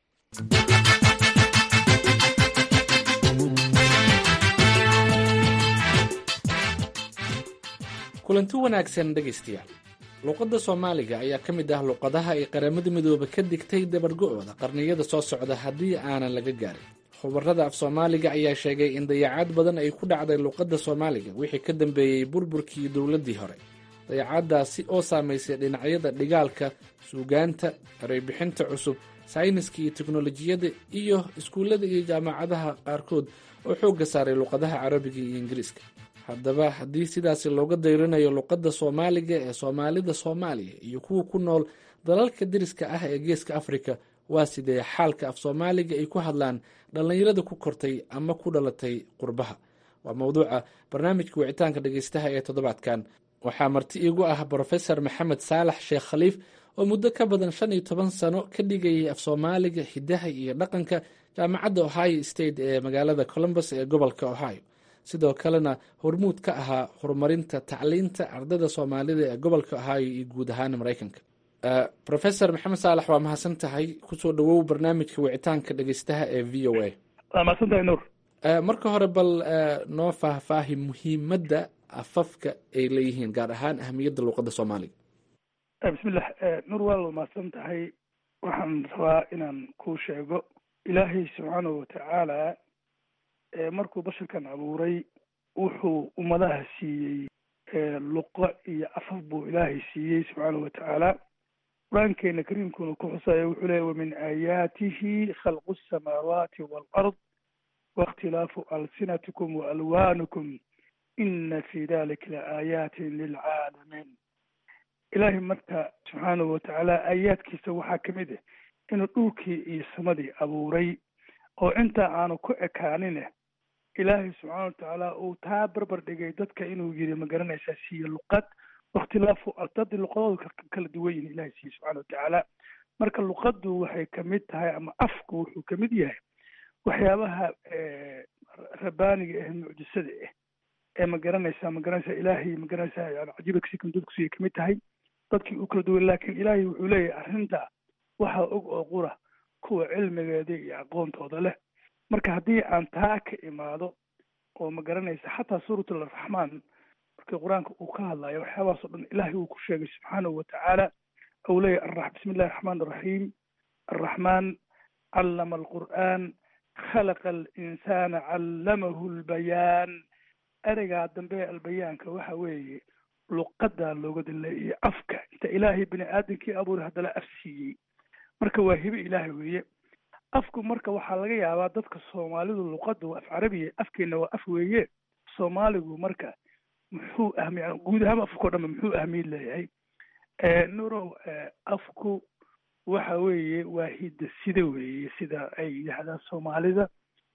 kulanti wanaagsan dhegaystayaal luuqadda soomaaliga ayaa ka mid ah luuqadaha ay qaramada midooba ka digtay dabargo-ooda qarniyada soo socda haddii aanan laga gaarin khubarada af soomaaliga ayaa sheegay in dayacaad badan ay ku dhacday luuqadda soomaaliga wixii ka dambeeyey burburkii dowladdii hore dayacaaddaasi oo saamaysay dhinacyada dhigaalka suugaanta ereybixinta cusub sayniska iyo teknolojiyadda iyo iskuullada iyo jaamacadaha qaarkood oo xoogga saaray luuqadaha carabiga iyo ingiriiska haddaba haddii sidaasi looga dayrinayo luuqadda soomaaliga ee soomaalida soomaaliya iyo kuwa ku nool dalalka deriska ah ee geeska afrika waa sidee xaalka af soomaaliga ay ku hadlaan dhallinyarada ku kortay ama ku dhalatay qurbaha waa mowduuca barnaamijka wicitaanka dhegeystaha ee toddobaadkan waxaa marti iigu ah brofesor maxamed saalax sheekh khaliif oo muddo ka badan shan iyo toban sano ka dhigayay af soomaaliga hidaha iyo dhaqanka jaamacadda ohio state ee magaalada columbus ee gobolka ohio sidoo kalena hormuud ka ahaa horumarinta tacliinta ardayda soomaalida ee gobolka ohio iyo guud ahaan maraykanka rofesor maxamed saalax waa mahadsan tahay kusoo dhawow barnaamijka wicitaanka dhegeystaha ee v o a
waa mahadsantahay nuur
marka hore bal noo faahfaahi muhiimadda afafka ay leeyihiin gaar ahaan ahamiyadda luuqadda soomaaliga
bismillah nuur waa la mahadsan tahay waxaan rabaa inaan kuu sheego ilaahay subxaanahu watacaala markuu basharkan abuuray wuxuu ummadaha siiyey luqo iyo afaf buu ilaahay siiyey subxaanahu watacaala qur-aankeena kariimkuna ku xusaya wuxuu leeya wamin aayaatihi khalqu asamaawaati waalard waاkhtilaafu alsinatikum waalwaanikum ina fi dalika laaayatin lilcaalamiin ilaahay marka subxaanahu watacaala aayaadkiisa waxaa kamid ah inuu dhulkii iyo samadii abuuray oo intaa aanu ku ekaanine ilaahay subxaana watacaala uu taa barbar dhigay dadka inuu yiri ma garanaysaa siiye luqad wakhtilaafu dad luqadooda kala duwan yihin ilahay siiye subxana watacaala marka luqaddu waxay kamid tahay ama afku wuxuu kamid yahay waxyaabaha rabaaniga ah mucjisada ah ee ma garanaysaa ma garanaysaa ilaahay ma garanaysaa yani cajiibka si kamdudkusiya kamid tahay dadkii uu kala duwan laakiin ilaahay wuxuu leeyahay arrinta waxaa og oo qura kuwa cilmigeeda iyo aqoontooda leh marka haddii aan taa ka imaado oo ma garanaysa xataa suurat alraxmaan markii qur-aanka uu ka hadlayo waxyaabahaas o dhan ilaahay uu ku sheegay subxaanahu watacaala ou leeyahy bismi illahi raxmaan raxiim arraxmaan callama alqur'aan khalaqa alinsana callamahu lbayaan ereygaa dambe albayaanka waxa weeye luqadaa looga dileeyay afka inta ilaahay bini aadamkii abuuray haddana af siiyey marka waa hibe ilaahay weeye afku marka waxaa laga yaabaa dadka soomaalidu luqadda waa af carabiya afkeena waa af weeye soomaaligu marka muxuu ahmiy guud ahaan afkao dhanba muxuu ahmiyad leeyahay nurow afku waxa weeye waa hidda sida weeye sida ay yidhaahdaan soomaalida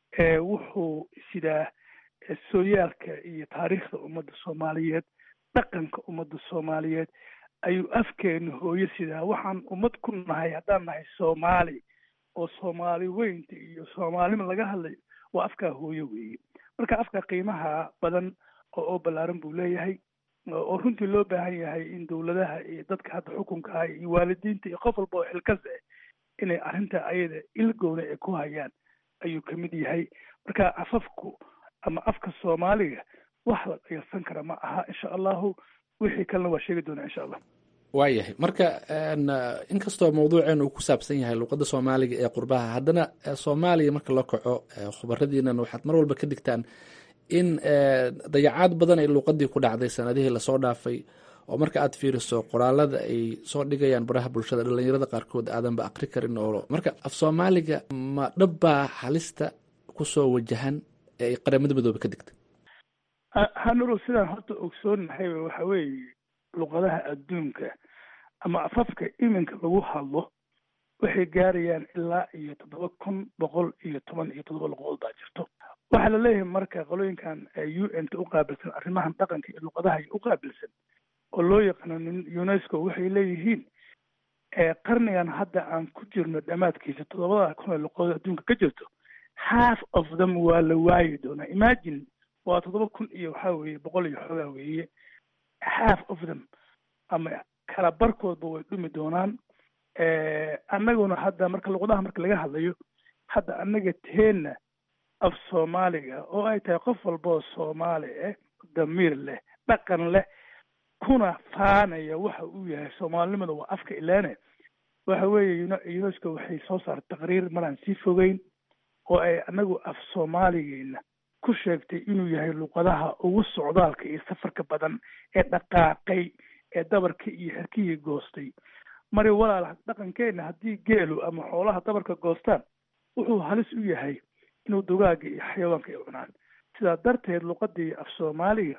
wuxuu sidaa sooyaalka iyo taariikhda ummadda soomaaliyeed dhaqanka ummadda soomaaliyeed ayuu afkeenu hooyo sidaa waxaan ummad ku nahay haddaan nahay soomaali oo soomaali weynta iyo soomaalima laga hadlayo waa afkaa hooyo weeye marka afka qiimaha badan oo oo ballaaran buu leeyahay oo runtii loo baahan yahay in dowladaha iyo dadka hadda xukunka ah iyo waalidiinta iyo qof walba oo xilkas ah inay arrinta ayada ilgowna ay ku hayaan ayuu kamid yahay marka afafku ama afka soomaaliga wax la dhayalsan kara ma aha insha allahu wixii kalena waa sheegi doonaa insha allah
waayahay marka inkastoo mawduuceenu uu ku saabsan yahay luuqadda soomaaliga ee qurbaha haddana soomaaliya marka loo kaco khubaradiinan waxaad mar walba ka digtaan in dayacaad badan ay luuqadii ku dhacday sanadihii lasoo dhaafay oo marka aad fiiriso qoraalada ay soo dhigayaan baraha bulshada dhalinyarada qaarkood aadanba akri karin oo marka af soomaaliga ma dhabbaa halista kusoo wajahan ee ay qaramada midoobe ka digtay
hanuro sidaan horta ogsoonahay waxa weeye luqadaha adduunka ama afafka iminka lagu hadlo waxay gaarayaan ilaa iyo toddoba kun boqol iyo toban iyo toddoba luqadood baa jirto waxaa la leeyahay marka qolooyinkan u n ta u qaabilsan arrimahan dhaqanka iyo luqadaha u qaabilsan oo loo yaqaano unesco waxay leeyihiin qarnigan hadda aan ku jirno dhammaadkiisa toddobada kun ee luqadood adduunka ka jirto half of them waa la waayi doonaa imagine waa toddoba kun iyo waxaa weeye boqol iyo xoogaa weeye half of them ama kala barkoodba way dhumi doonaan annaguna hadda marka luqadaha marka laga hadlayo hadda annaga teenna af soomaaliga oo ay tahay qof walba oo soomaali ah damiir leh dhaqan leh kuna faanaya waxa uu yahay soomaalinimada waa afka ilaane waxa weeye unesco waxay soo saartay taqriir maraan sii fogeyn oo ay annagu af soomaaligeena ku sheegtay inuu yahay luqadaha ugu socdaalka iyo safarka badan ee dhaqaaqay ee dabarka iyo herkihii goostay mari walaal dhaqankeena haddii geelu ama xoolaha dabarka goostaan wuxuu halis u yahay inuu dugaaga iyo xayawaanka ay cunaan sidaa darteed luqadii af soomaaliga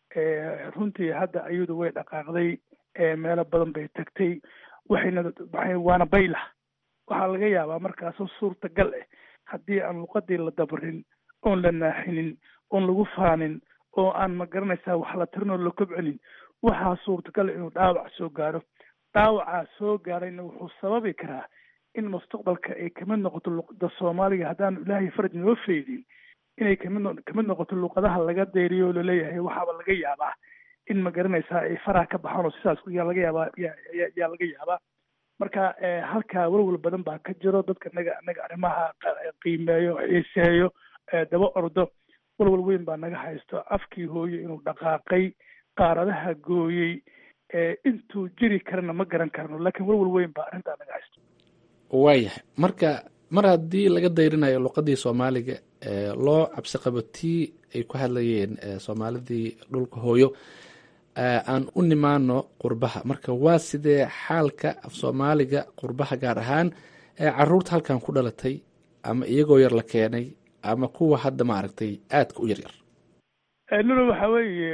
runtii hadda ayadu way dhaqaaqday meelo badan bay tagtay waxayna waana baylah waxaa laga yaabaa markaasoo suurtagal ah haddii aan luqadii la dabarin oon la naaxinin oon lagu faanin oo aan ma garanaysaa wax la tirin oo la kobcinin waxaa suurtagal inuu dhaawac soo gaaro dhaawacaa soo gaarayna wuxuu sababi karaa in mustaqbalka ay kamid noqoto luqada soomaaliga haddaanu ilaahay faraj noo feydin inay kamid kamid noqoto luqadaha laga dayriyo oo laleeyahay waxaaba laga yaabaa in ma garanaysaa ay faraha ka baxaan oo sidaas yaa laga yaabaa yaa laga yaabaa marka halkaa walwal badan baa ka jiro dadka naga naga arrimaha qiimeeyo xiiseeyo daba ordo walwal weyn baa naga haysto afkii hooye inuu dhaqaaqay qaaradaha gooyey intuu jiri karana ma garan karno laakiin walwal weyn baa arrintaa naga haysto
waayahay marka mar haddii laga dayrinayo luqadii soomaaliga loo cabsi qabo tii ay ku hadlayeen soomaalidii dhulka hooyo aan u nimaano qurbaha marka waa sidee xaalka af soomaaliga qurbaha gaar ahaan ee caruurta halkan ku dhalatay ama iyagoo yar la keenay ama kuwa hadda maaragtay aadka u yaryar
nulo waxa weeye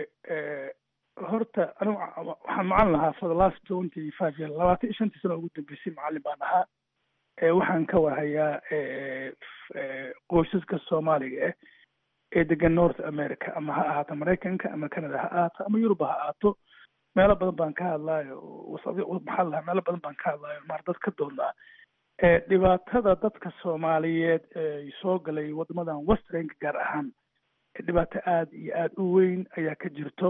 horta anigu waxaan macalin lahaa for the last twenty five year labaatan iyo shantii sano ugu dambeysay macalin baan ahaa waxaan ka warhayaa qoysaska soomaaliga ah ee degan north america ama ha ahaato maraykanka ama canada ha ahaato ama yuruba ha ahaato meelo badan baan ka hadlaayo maxaa lahaa meelo badan baan ka hadlaayo maar dad ka doodnaa dhibaatada dadka soomaaliyeed ee soo galay wadamadan westernka gaar ahaan dhibaato aada iyo aada u weyn ayaa ka jirto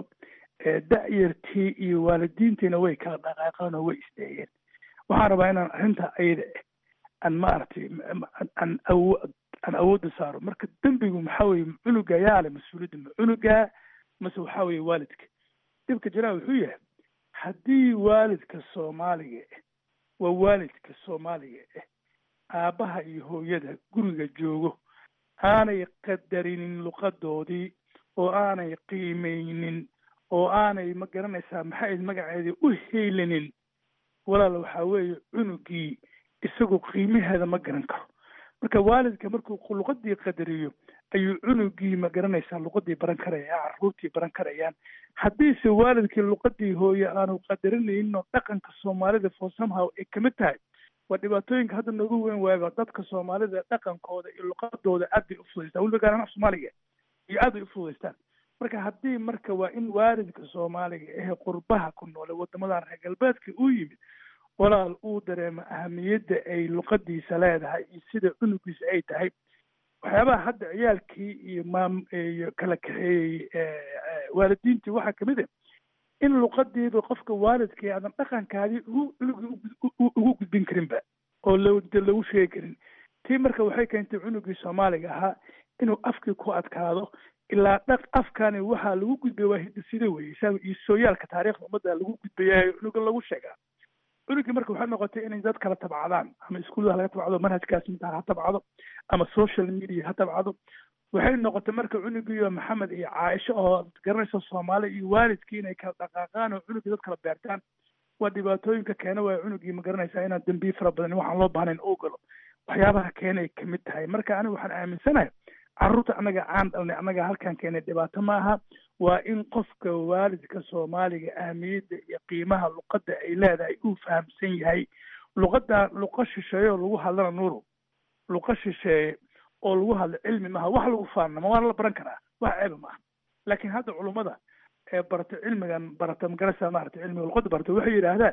da-yartii iyo waalidiintiina way kala dhaqaaqeen oo way isdeeyeen waxaan rabaa inaan arrinta ayada aan maaragtay aan awo aan awoodda saaro marka dembigu maxaa weye cunuga yaa le mas-uuliyadda ma cunuga mase waxaa weye waalidka dhibka jiraa wuxuu yahay haddii waalidka soomaaliga waa waalidka soomaaliga ah aabbaha iyo hooyada guriga joogo aanay qadarinin luqadoodii oo aanay qiimeynin oo aanay ma garanaysaa maxay magaceedii u heylinin walaal waxaa weeye cunugii isagu qiimaheeda ma garan karo marka waalidka markuu luqadii qadariyo ayuu cunugii ma garanaysaa luqadii baran karaya caruurtii baran karayaan haddiise waalidkii luqadii hooye aanu qadarinaynin oo dhaqanka soomaalida for somehow ay kamid tahay waa dhibaatooyinka hadda noogu weyn waayba dadka soomaalida dhaqankooda iyo luqadooda aad bay ufudaystaan weliba gaar ahaan af soomaaliga iyo aad bay ufudaystaan marka haddii marka waa in waalidka soomaaliga ehe qurbaha ku noole wadamadan reer galbeedka uu yimid walaal uu dareemo ahamiyadda ay luqadiisa leedahay iyo sida cunugiisa ay tahay waxyaabaha hadda ciyaalkii iyo maam iyo kala kaxeeyey waalidiintii waxaa kamid ah in luqadiiba qofka waalidkii aadan dhaqankaadii ugu cunugii ugu gudbin karinba oo lde lagu sheegi karin tii marka waxay keentay cunugii soomaaliga ahaa inuu afkii ku adkaado ilaa dhaq afkani waxaa lagu gudbaya waa hidisida weye iyo sooyaalka taariikhda ummadda lagu gudbayayo cunuga lagu sheegaa cunugii marka waxay noqotay inay dad kala tabcadaan ama iskuullada laga tabcado manhajkaas mintaa ha tabcado ama social media ha tabcado waxay noqotay marka cunugiiyo maxamed iyo caaisho oo garanaysa soomaali iyo waalidkii inay kala dhaqaaqaan oo cunugii dad kala beertaan waa dhibaatooyinka keena waaya cunugii ma garanaysaa inaan dembiye fara badan waxaan loo baahnayn oo galo waxyaabaha keenay kamid tahay marka aniga waxaan aaminsanahay carruurta annaga aan dhalnay annaga halkan keenay dhibaato ma aha waa in qofka waalidka soomaaliga ahmiyadda iyo qiimaha luqadda ay leedahay uu fahamsan yahay luqadda luqa shisheeye oo lagu hadlana nuuru luqa shisheeye oo lagu hadlo cilmi maaha wax lagu faanama waana la baran karaa wax ceeba maaha laakiin hadda culummada ee barata cilmigan barata magarasa maarata cilmiga luqadda barata waxay yidhaahdaan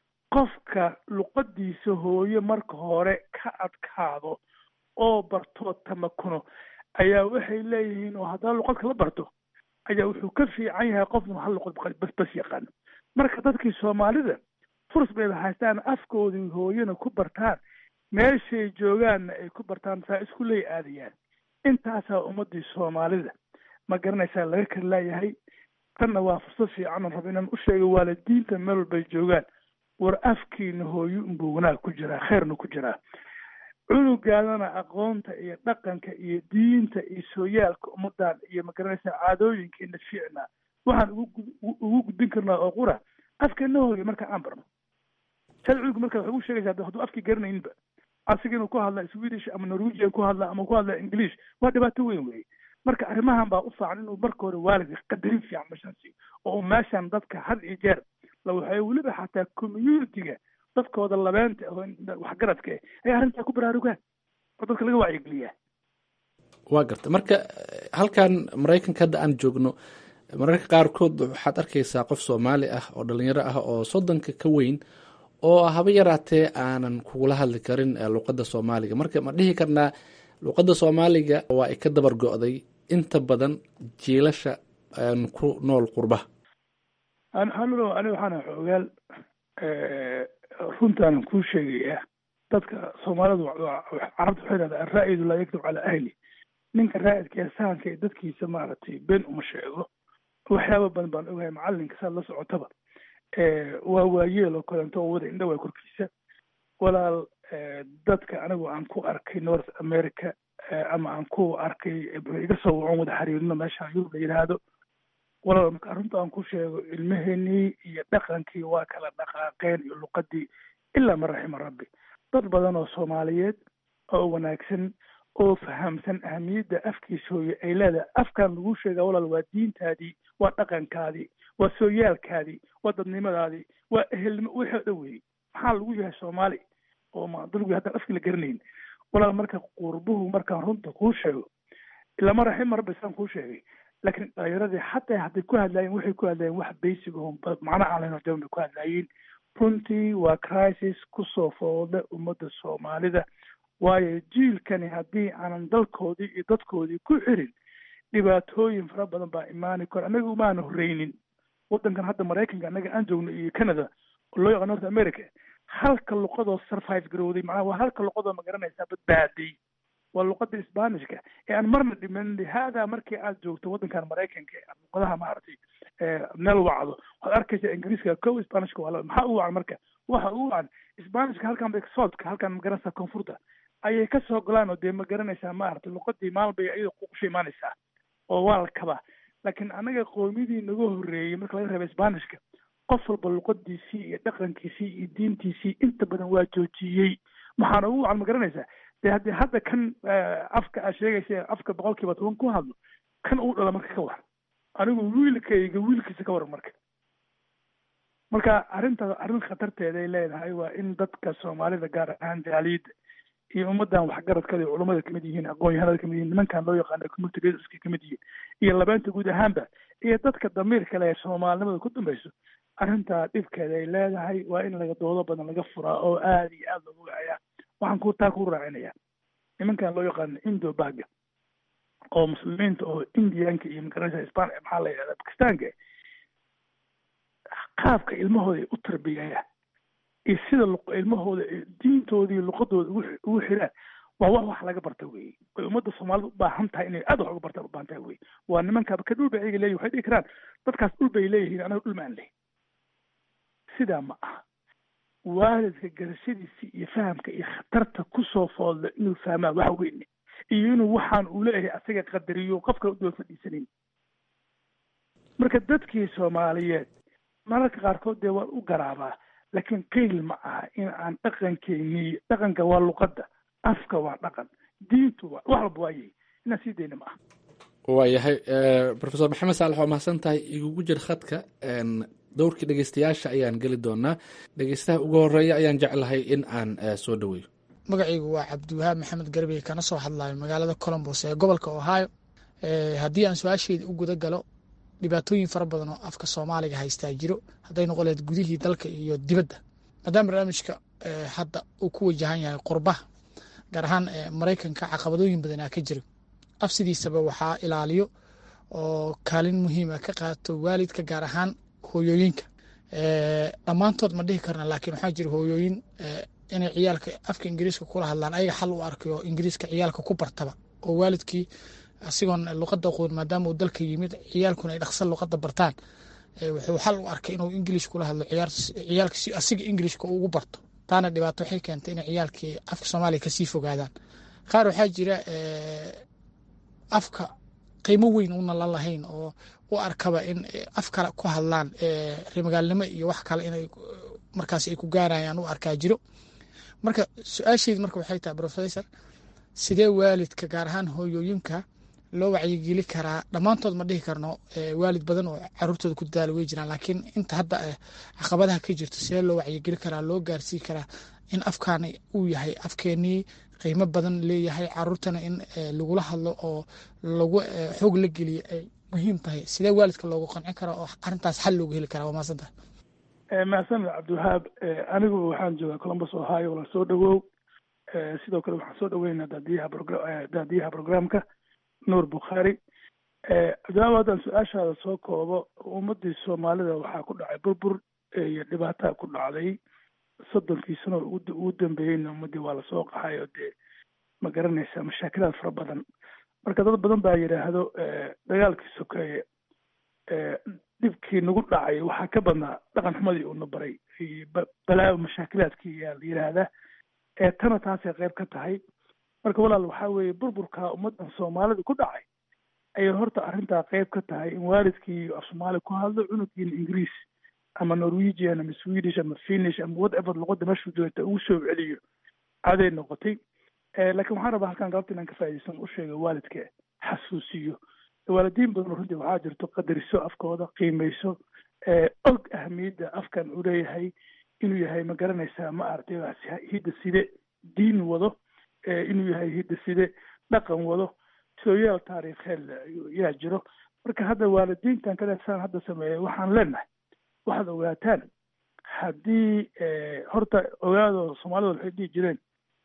qofka luqadiisa hooye marka hore ka adkaado oo bartoo tamakuno ayaa waxay leeyihiin oo haddana luqad kala barto ayaa wuxuu ka fiican yahay qofnu hal luqad bas bas yaqaano marka dadkii soomaalida furs bayba haystaan afkoodii hooyana ku bartaan meeshay joogaanna ay ku bartaan saa isku ley aadayaan intaasaa ummadii soomaalida ma garanaysaa laga kala laayahay tanna waa fursad fiican rabo inaan u sheego waalidiinta meel walbay joogaan war afkiina hooyo unbuu wanaag ku jiraa khayrna ku jiraa cunugaadana aqoonta iyo dhaqanka iyo diinta iyo sooyaalka ummadan iyo magaranaysaa caadooyinkeena fiicna waxaan ugu gudbin karnaa oo qura afkeena hooyo marka aan barno sad cunuga marka waxay ugu sheegaysaa hadduu afkii garanayninba asiga inuu ku hadla swedish ama norwegian ku hadla ama ku hadla english waa dhibaato weyn weye marka arrimahan baa u faacan inuu marka hore waalidka qadarin fiican meeshaan siiyo oo meeshaan dadka had iyo jeer la waxay weliba xataa communitiga dadkooda labeenta oo waxgaradka eh ay arrintaa ku baraarugaan oo dadka laga wacyigeliyaa
waa garta marka halkan maraykanka hadda aan joogno mararka qaarkood waxaad arkaysaa qof soomaali ah oo dhalinyaro ah oo soddonka ka weyn oo haba yaraatee aanan kugula hadli karin luqadda soomaaliga marka ma dhihi karnaa luqadda soomaaliga waa ay ka dabar go-day inta badan jiilasha ku nool qurbaha
xanulo aniga waxaana xoogaal runtaanan kuu sheegayaa dadka soomaalidu carabta waxay dhahdaa araa'idu laa yaktub calaa ahli ninka raa'idka ee sahanka ee dadkiisa maaragtay been uma sheego waxyaaba badan baan ogahay macalinka saad la socotaba waa waayeel oo kaleento oo wada indhawaa korkiisa walaal dadka anigu aan ku arkay north america ama aan ku arkay iga soo wacon wada xiriirino meeshaan yurub la yidhaahdo walaal marka arrinta aan ku sheego ilmaheenii iyo dhaqankii waa kala dhaqaaqeen iyo luqadii ilaa man raxima rabbi dad badan oo soomaaliyeed oo wanaagsan oo fahamsan ahamiyadda afkiisa hooye ay leedahay afkan lagu sheegaa walaal waa diintaadii waa dhaqankaadii waa sooyaalkaadii waa dadnimadaadii waa ehelnimo wixii o dhan weeyey maxaa lagu yahay soomaali oo ma dalgu haddaan afkii la garanayn walaal marka qurbuhu markaan runta kuu sheego lama raxin marba saan kuu sheegay laakiin dhalinyaradii xataa hadday ku hadlaayeen waxay ku hadlaayeen wax basic oo macno aan lahayn oo jaban bay ku hadlaayeen runtii waa crisis kusoo foolda ummadda soomaalida waayo jiilkani haddii aanan dalkoodii iyo dadkoodii ku xirin dhibaatooyin fara badan baa imaani karo annaga umaana horreynin waddankan hadda maraykanka annaga aan joogno iyo canada oo loo yaqaan north america halka luqadoo survive garowday macnaha waa halka luqadoo magaranaysaa badbaaday waa luqada sbanishka ee aan marna dhiman lihaada markii aad joogto waddankan maraykanka ee luqadaha maaragtay meel wacdo waxaad arkaysa ingiriiska kow sbanishka waa maxaa u wacan marka waxa u wacan sbanishka halkan bay soodka halkan magaranaysaa koonfurta ayay kasoo golaan oo dee ma garanaysaa maaragtay luqadii maalin bay iyada kusha imaanaysaa oo waa la kabaa laakiin anaga qoomiyadii naga horreeyey marka laga reeba sbanishka qof walba luqadiisii iyo dhaqankiisii iyo diintiisii inta badan waa joojiyey maxaana ugu wacan ma garanaysaa dee haddii hadda kan afka aad sheegaysa afka boqol kiiba toban ku hadlo kan uu dhala marka ka war anigu wiilkayga wiilkiisa ka waran marka marka arrintaas arrin khatarteeday leedahay waa in dadka soomaalida gaar ahaan jaaliyadda iyo ummadan waxgaradkada culummada kamid yihiin aqoon-yahanada kamid yihiin nimankan loo yaqaano community leaderska kamid yihiin iyo labeenta guud ahaanba iyo dadka damiirka leh ee soomaalinimada ku dambayso arrintaa dhibkeeda ay leedahay waa in laga doodo badan laga furaa oo aada iyo aada loogu wacayaa waxaan ku taa ku raacinaya nimankan loo yaqaano indo baga oo muslimiinta oo indianka iyo magaranaysa span maxaa la yidhahda bakistaanka qaabka ilmahooda ay u tarbiyayaan iyo sida ilmahooda diintoodii luqadooda ugu xiraan waa wax wax laga barta weye way ummadda soomaalida u baahan tahay inay aad wax uga bartaan u baahan tahay weye waa nimankaaba ka dhul bay ayaga leeyihin waxay dhihi karaan dadkaas dhul bay leeyihiin anaga dhul maan lehin sidaa ma aha waalidka garashadiisa iyo fahamka iyo khatarta kusoo foodla inuu fahmaa wax weyne iyo inuu waxaan uu leeyahay asaga qadariyo qof kale u daba fadhiisanayn marka dadkii soomaaliyeed mararka qaarkood dee waan u garaabaa laakiin qeyl ma aha in aan dhaqankeeni dhaqanka waa luqadda afka waa dhaqan diintu waa wax walba waayay inaan sii dayna ma aha
waayahay rofesor maxamed saalax waa mahadsan tahay igugu jir khadka dowrkii dhegeystayaasha ayaan geli doonaa dhegeystaha ugu horeeya ayaan jeclahay in aan soo dhaweeyo
magacaygu waa cabdiwahaab maxamed garbey kana soo hadlayo magaalada colombos ee gobolka ohio haddii aan su-aasheyda u guda galo dhibaatooyin fara badan oo afka soomaaliga haystaa jiro hadday noqoleed gudihii dalka iyo dibadda maadaama barnaamijka hadda uu ku wajahan yahay qurbaha gaar ahaan maraykanka caqabadooyin badanaa ka jira af sidiisaba waxaa ilaaliyo oo kaalin muhiima ka qaato waalidka gaar ahaan hooyooyinka dhammaantood ma dhihi karna laakiin waxaa jira hooyooyin inay ciyaalka afka ingiriiska kula hadlaan ayaga xal u arkayo ingiriiska ciyaalka ku bartaba oo waalidkii asigoon luqada qoon maadaama uu dalka yimid ciyaalkuna ay dhaqsan luqada bartaan wuxuu xal u arkay inuu ingiliish kula hadlo ciyaalka si asiga ingiliishka ugu barto taana dhibaato waxay keentay inay ciyaalkii afka soomaaliya kasii fogaadaan qaar waxaa jira afka qiimo weyn una la lahayn oo u arkaba in af kale ku hadlaan remagaalnimo iyo wax kale inay markaas ay ku gaarayaan u arkaa jiro marka su-aasheedi marka waxay tahay professor sidee waalidka gaar ahaan hooyooyinka loo wacyigeli karaa dhammaantood ma dhihi karno waalid badan oo caruurtooda ku dadaala way jiraan laakiin inta hadda caqabadaha ka jirto sidee loo wacyigeli karaa loo gaarsii karaa in afkaani uu yahay afkeenii qiimo badan leeyahay caruurtana in lagula hadlo oo lagu xoog la geliyo ay muhiim tahay sidee waalidka loogu qancin karaa oo arrintaas xal loogu heli karaa waa maasanta
mahadsanid cabdiwahaab anigu waxaan joogaa columbus ohio la soo dhawow sidoo kale waxaan soo dhaweynaa daadiyaha daadiyaha programka nuur bukhaari cabdiwahaab haddaan su-aashaada soo koobo ummadii soomaalida waxaa ku dhacay burbur iyo dhibaataa ku dhacday soddonkii sano ugu dambeeyeyna ummadii waa lasoo qaxay oo dee ma garanaysa mashaakilaad fara badan marka dad badan baa yidhaahdo dagaalkii sokeeye dhibkii nagu dhacay waxaa ka badnaa dhaqan xumadii uuna baray balaayo mashaakilaadkii yaa la yidhaahdaa ee tana taasay qayb ka tahay marka walaal waxaa weeye burburka ummadan soomaalida ku dhacay ayay horta arrintaa qayb ka tahay in waalidkii af soomaali ku hadlo cunugiina ingiriis ama norwegian ama swedish ama finish ama whatever luqada meeshu joogta ugu soo celiyo caday noqotay laakiin waxaan rabaa halkan galabta inaan ka faa'iidaysan u sheega waalidka xasuusiyo waalidiin badan runtii waxaa jirto qadariso afkooda qiimayso og ahamiyadda afkan uu leeyahay inuu yahay ma garanaysaa ma aragtay hidda side diin wado inuu yahay hidda side dhaqan wado sooyaal taariikheed yaa jiro marka hadda waalidiintan kale saan hadda sameeyay waxaan leenahay waxaad ogaataan haddii horta ogaado soomaalida waxay dhihi jireen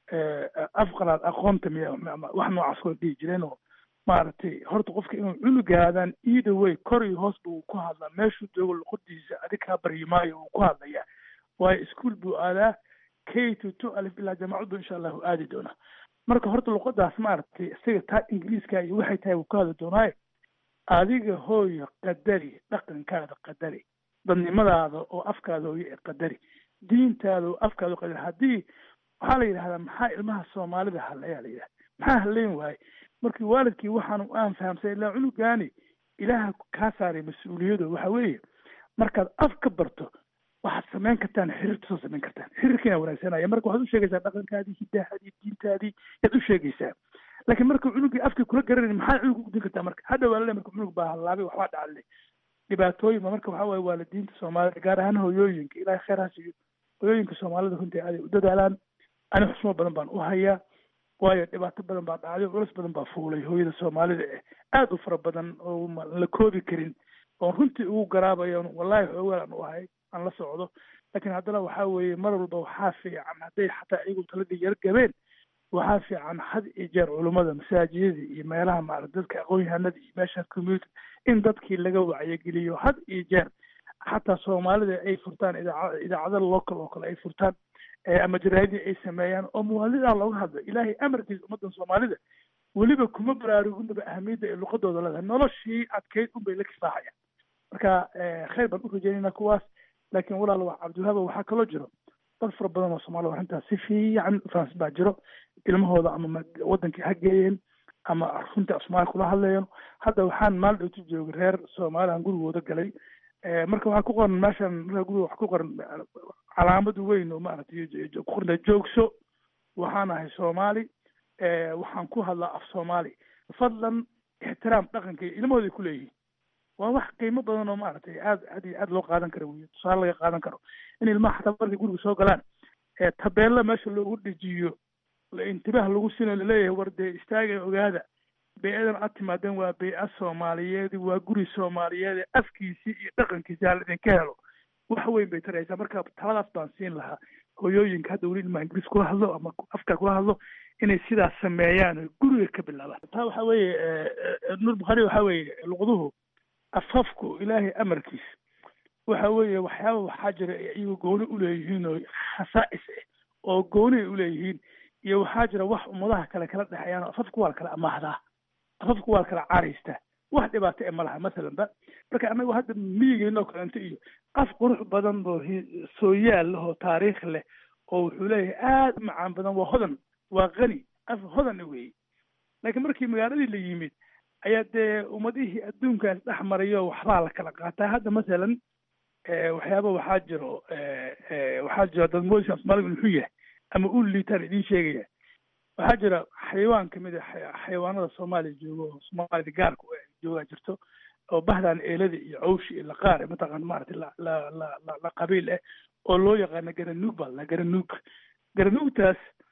afqalaad aqoonta miya wax noocaas way dhihi jireen oo maaragtay horta qofka inuu cunugaadaan either way kor iyo hoos buu ku hadlaa meeshuu joogo luqadiisa adig kaa baryi maayo uu ku hadlayaa waayo ischool buu aadaa k to two alif ilaa jaamacad buu insha allahu aadi doonaa marka horta luqadaas maaragtay isaga taa ingiriiska iyo waxay tahay wuu ka hadli doonaaye adiga hooyo qadari dhaqankaada qadari dadnimadaada oo afkaada hooyo ee qadari diintaada oo afkaada oo qadari haddii waxaa la yidhahdaa maxaa ilmaha soomaalida hadlayaa la yidhahda maxaa hadlayn waaye markii waalidkii waxaanu aan fahamsay ilaa cunugaani ilaaha kaa saaray mas-uuliyado waxa weeye markaad af ka barto waxaad samayn kartaan xiriirta soo samayn kartaan xiriirkiina wanaagsanaya marka waxaad u sheegaysaa dhaqankaadii hidahaadii diintaadii yaad u sheegaysaa laakiin marka cunugii afkii kula garanayni maxaad cunug ugudin kartaa marka hadda waa lale marka cunug baa hallaabay waxbaa dhacale dhibaatooyin ba marka waxaa waaye waalidiinta soomaalida gaar ahaan hooyooyinka ilaahay khayr ha siiyo hooyooyinka soomaalida runtii aaday u dadaalaan ani xusmo badan baan u hayaa waayo dhibaato badan baa dhacday culus badan baa fuulay hooyada soomaalida eh aada u fara badan oo la koobi karin oon runtii ugu garaabayo wallahi xoogaan aan u ahay aan la socdo laakiin haddana waxaa weeye mar walba waxaa fiican hadday xataa iyagu taladii yar gabeen waxaa fiican had iyo jeer culummada masaajidada iyo meelaha maarata dadka aqoon-yahanada iyo meesha community in dadkii laga wacyageliyo had iyo jeer xataa soomaalida ay furtaan idaaca idaacada local oo kale ay furtaan ama jaraadii ay sameeyaan oo muwaadinidaa looga hadlo ilaahay amarkiisa ummaddan soomaalida weliba kuma baraaruginaba ahamiyadda ay luqadooda leedahay noloshii adkeyd unbay la kifaaxayaan marka khayr baan u rajeynayna kuwaas laakiin walaal wax cabdiwahaaba waxaa kaloo jiro dad fara badan oo soomaalida arrintaas si fiican faans baa jiro ilmahooda ama wadankii ha geeyeen ama runtii af soomaaliya kula hadlayeen hadda waxaan maal dhowti joogay reer soomaaliyan gurigooda galay marka waxaa ku qoran meeshan marka guriga waxa ku qoran calaamad weyn oo maaragtay ku qorna joogso waxaan ahay soomaali waxaan ku hadlaa af soomaali fadlan ixtiraam dhaqanka iyo ilmahooday ku leeyihiin waa wax qiimo badan oo maaragtay aad aad iyo aad loo qaadan karo wey tusaale laga qaadan karo in ilmaha xataa markay guriga soo galaan tabeella meesha loogu dejiyo intibaah lagu sino laleeyahay war dee istaaga ogaada bey-adan aad timaadeen waa bey-a soomaaliyeed waa guri soomaaliyeed afkiisii iyo dhaqankiisi hala idinka helo wax weyn bay taraysaa marka taladaas baan siin lahaa hooyooyinka hadda weli ilmaha ingiriis kula hadlo ama afka kula hadlo inay sidaas sameeyaan oo guriga ka bilaabaan taa waxa weeye nuur bukhaari waxa weeye luqduhu afafku ilaahay amarkiis waxa weeye waxyaaba waxaa jira iyagu gooni uleeyihiin oo khasaa'is ah oo gooni ay uleeyihiin iyo waxaa jira wax ummadaha kale kala dhexeeyaan oo afafku waa la kala amaahdaa afafku waa la kala caraystaa wax dhibaato e ma laha masalan ba marka anagu hadda miyigeena oo kalenta iyo af qurux badan oo sooyaal leh oo taariikh leh oo wuxuu leeyahay aada u macaan badan waa hodan waa qani af hodan weeye laakiin markii magaaladii la yimid ayaa dee ummadihii adduunkaas dhex marayo waxbaa la kala qaataa hadda masalan waxyaaba waxaa jiro waxaa jiro dad moodisa soomaaliga muxuu yahay ama u liitaan idiin sheegaya waxaa jira xayawaan kamid a xayawaanada soomaaliya joogo oo soomaalida gaarka joogaa jirto oo bahdan eelada iyo cawshi iyo laqaar mataqaan maaragtay la la la la la qabiil ah oo loo yaqaano garanuug baa la garanuug garanuugtaas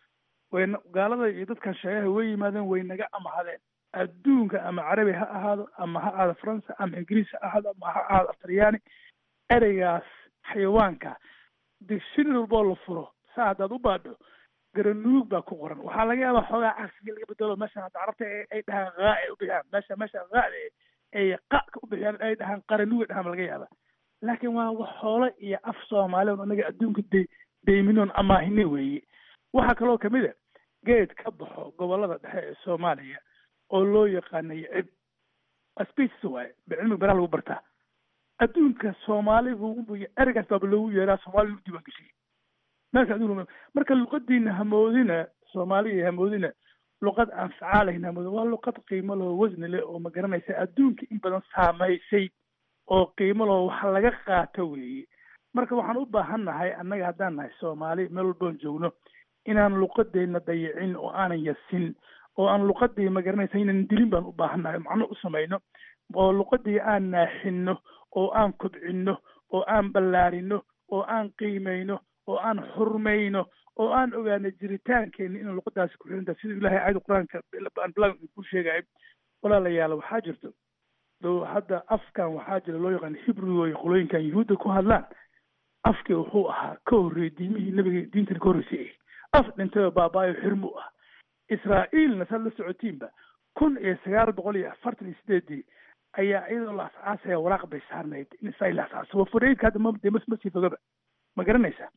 way gaalada iyo dadkan sheegaha way yimaadeen way naga amahadeen adduunka ama carabi ha ahaado ama ha ahaado faransa ama ingiriis ha ahaado ama ha ahaado aftaryaani ereygaas xayawaanka dictionary walboo la furo saa haddaad u baadho garanuug baa ku qoran waxaa laga yaabaa xoogaa cagsiga laga bedelo meeshan hadda carabta ay dhahaan haa ay u bixiyaan meesha meesha haada ay qaka u bixiyaan ay dhahaan qaranuug ay dhahaan laga yaaba laakiin waa wax xoolo iyo af soomaali on anaga adduunka de deyminoon amaahine weeye waxaa kaloo kamid a geed ka baxo gobolada dhexe ee soomaaliya oo loo yaqaanay cib species waaye cilmiga beraha lagu bartaa adduunka soomaali bu ereygaas baaba loogu yeeraa soomaali lagu diiwaan geshiyay meelka adduunka marka luqadiina hamoodina soomaaliya hamoodina luqad aan facaalayn hamoodina waa luqad qiimo leh wasni leh oo ma garanaysa adduunka in badan saamaysay oo qiimo leh wax laga qaato weeye marka waxaan u baahan nahay annaga haddaan nahay soomaali meel walboon joogno inaan luqadeenna dayicin oo aanan yasin oo aan luqadii ma garanaysa inaan dilin baan u baahan nahay macno u samayno oo luqadii aan naaxinno oo aan kobcinno oo aan ballaarino oo aan qiimayno oo aan xurmayno oo aan ogaano jiritaankeena inaan luqadaasi ku xirinta sida ilahay aayada qur-aanka ku sheegayo walaalayaal waxaa jirto do hadda afkan waxaa jira loo yaqaan hibru ay qolooyinkan yuhuudda ku hadlaan afkii wuxuu ahaa ka horreeyey diimihii nabiga diintana ka horreysay af dhintayoo baabaayo xirmu ah israa'iilna saad la socotiinba kun iyo sagaal boqol iyo afartan iyo sideedii ayaa iyadoo la asaasaya waraaq bay saarnayd in israa'iil la asaaso wafureydka hadda mde masii fogaba ma garanaysaa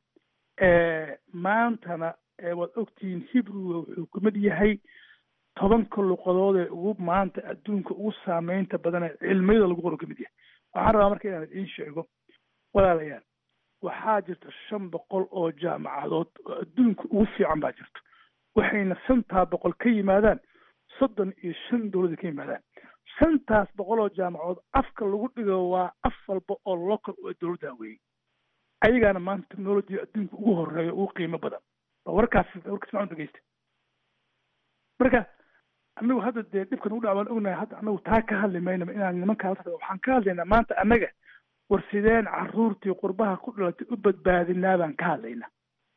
maantana waad ogtihiin hibruga wuxuu kamid yahay tobanka luqadood ee ugu maanta adduunka ugu saameynta badan ee cilmiyada lagu qoro kamid yahay waxaan rabaa marka inaan idiin sheego walaalayaal waxaa jirta shan boqol oo jaamacadood oo adduunka ugu fiican baa jirto waxayna shantaa boqol ka yimaadaan soddon iyo shan dowlada ka yimaadaan shantaas boqol oo jaamacadood afka lagu dhigo waa af walba oo local oo dowladda weeyey ayagaana maanta technology adduunka ugu horeeya ugu qiimo badan ba warkaas warkaas macun dhegeysta marka anagu hadda dee dhibkan ugu dhac baan ognahay hadda anagu taa ka hadli maynaba inaan nimankaa la waxaan ka hadlaynaa maanta annaga war sideen caruurtii qurbaha ku dhalatay u badbaadinaa baan ka hadlaynaa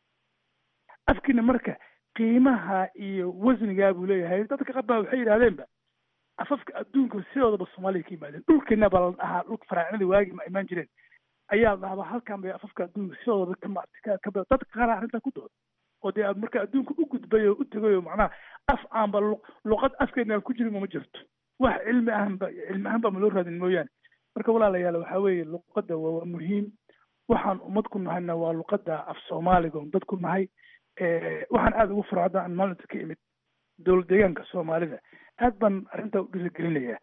afkiina marka qiimaha iyo wasnigaa buu leeyahay dadka qabaa waxay yidhahdeenba afafka adduunka sidoodaba soomaaliya ka yimaadeen dhulkeena baa la dhahaa dhulka faraacinadii waagi ma imaan jireen ayaa la dhahaa halkan bay afafka adduunka sidoodaba ka maartay ka dadka qaar arrintaa ku dooda oo dee marka adduunka u gudbay oo u tegay oo macnaha af aanba luqad afkeena ku jirin ma jirto wax cilmi ahanba cilmi ahaan baa ma loo raadin mooyaane marka walaalayaal waxaa weeye luqadda waa muhiim waxaan ummad ku nahayna waa luqadda af soomaaliga on dad ku nahay waxaan aada ugu fara hadda aan maalinta ka imid dowlad deegaanka soomaalida aad baan arrintaa u dhiirigelinayaa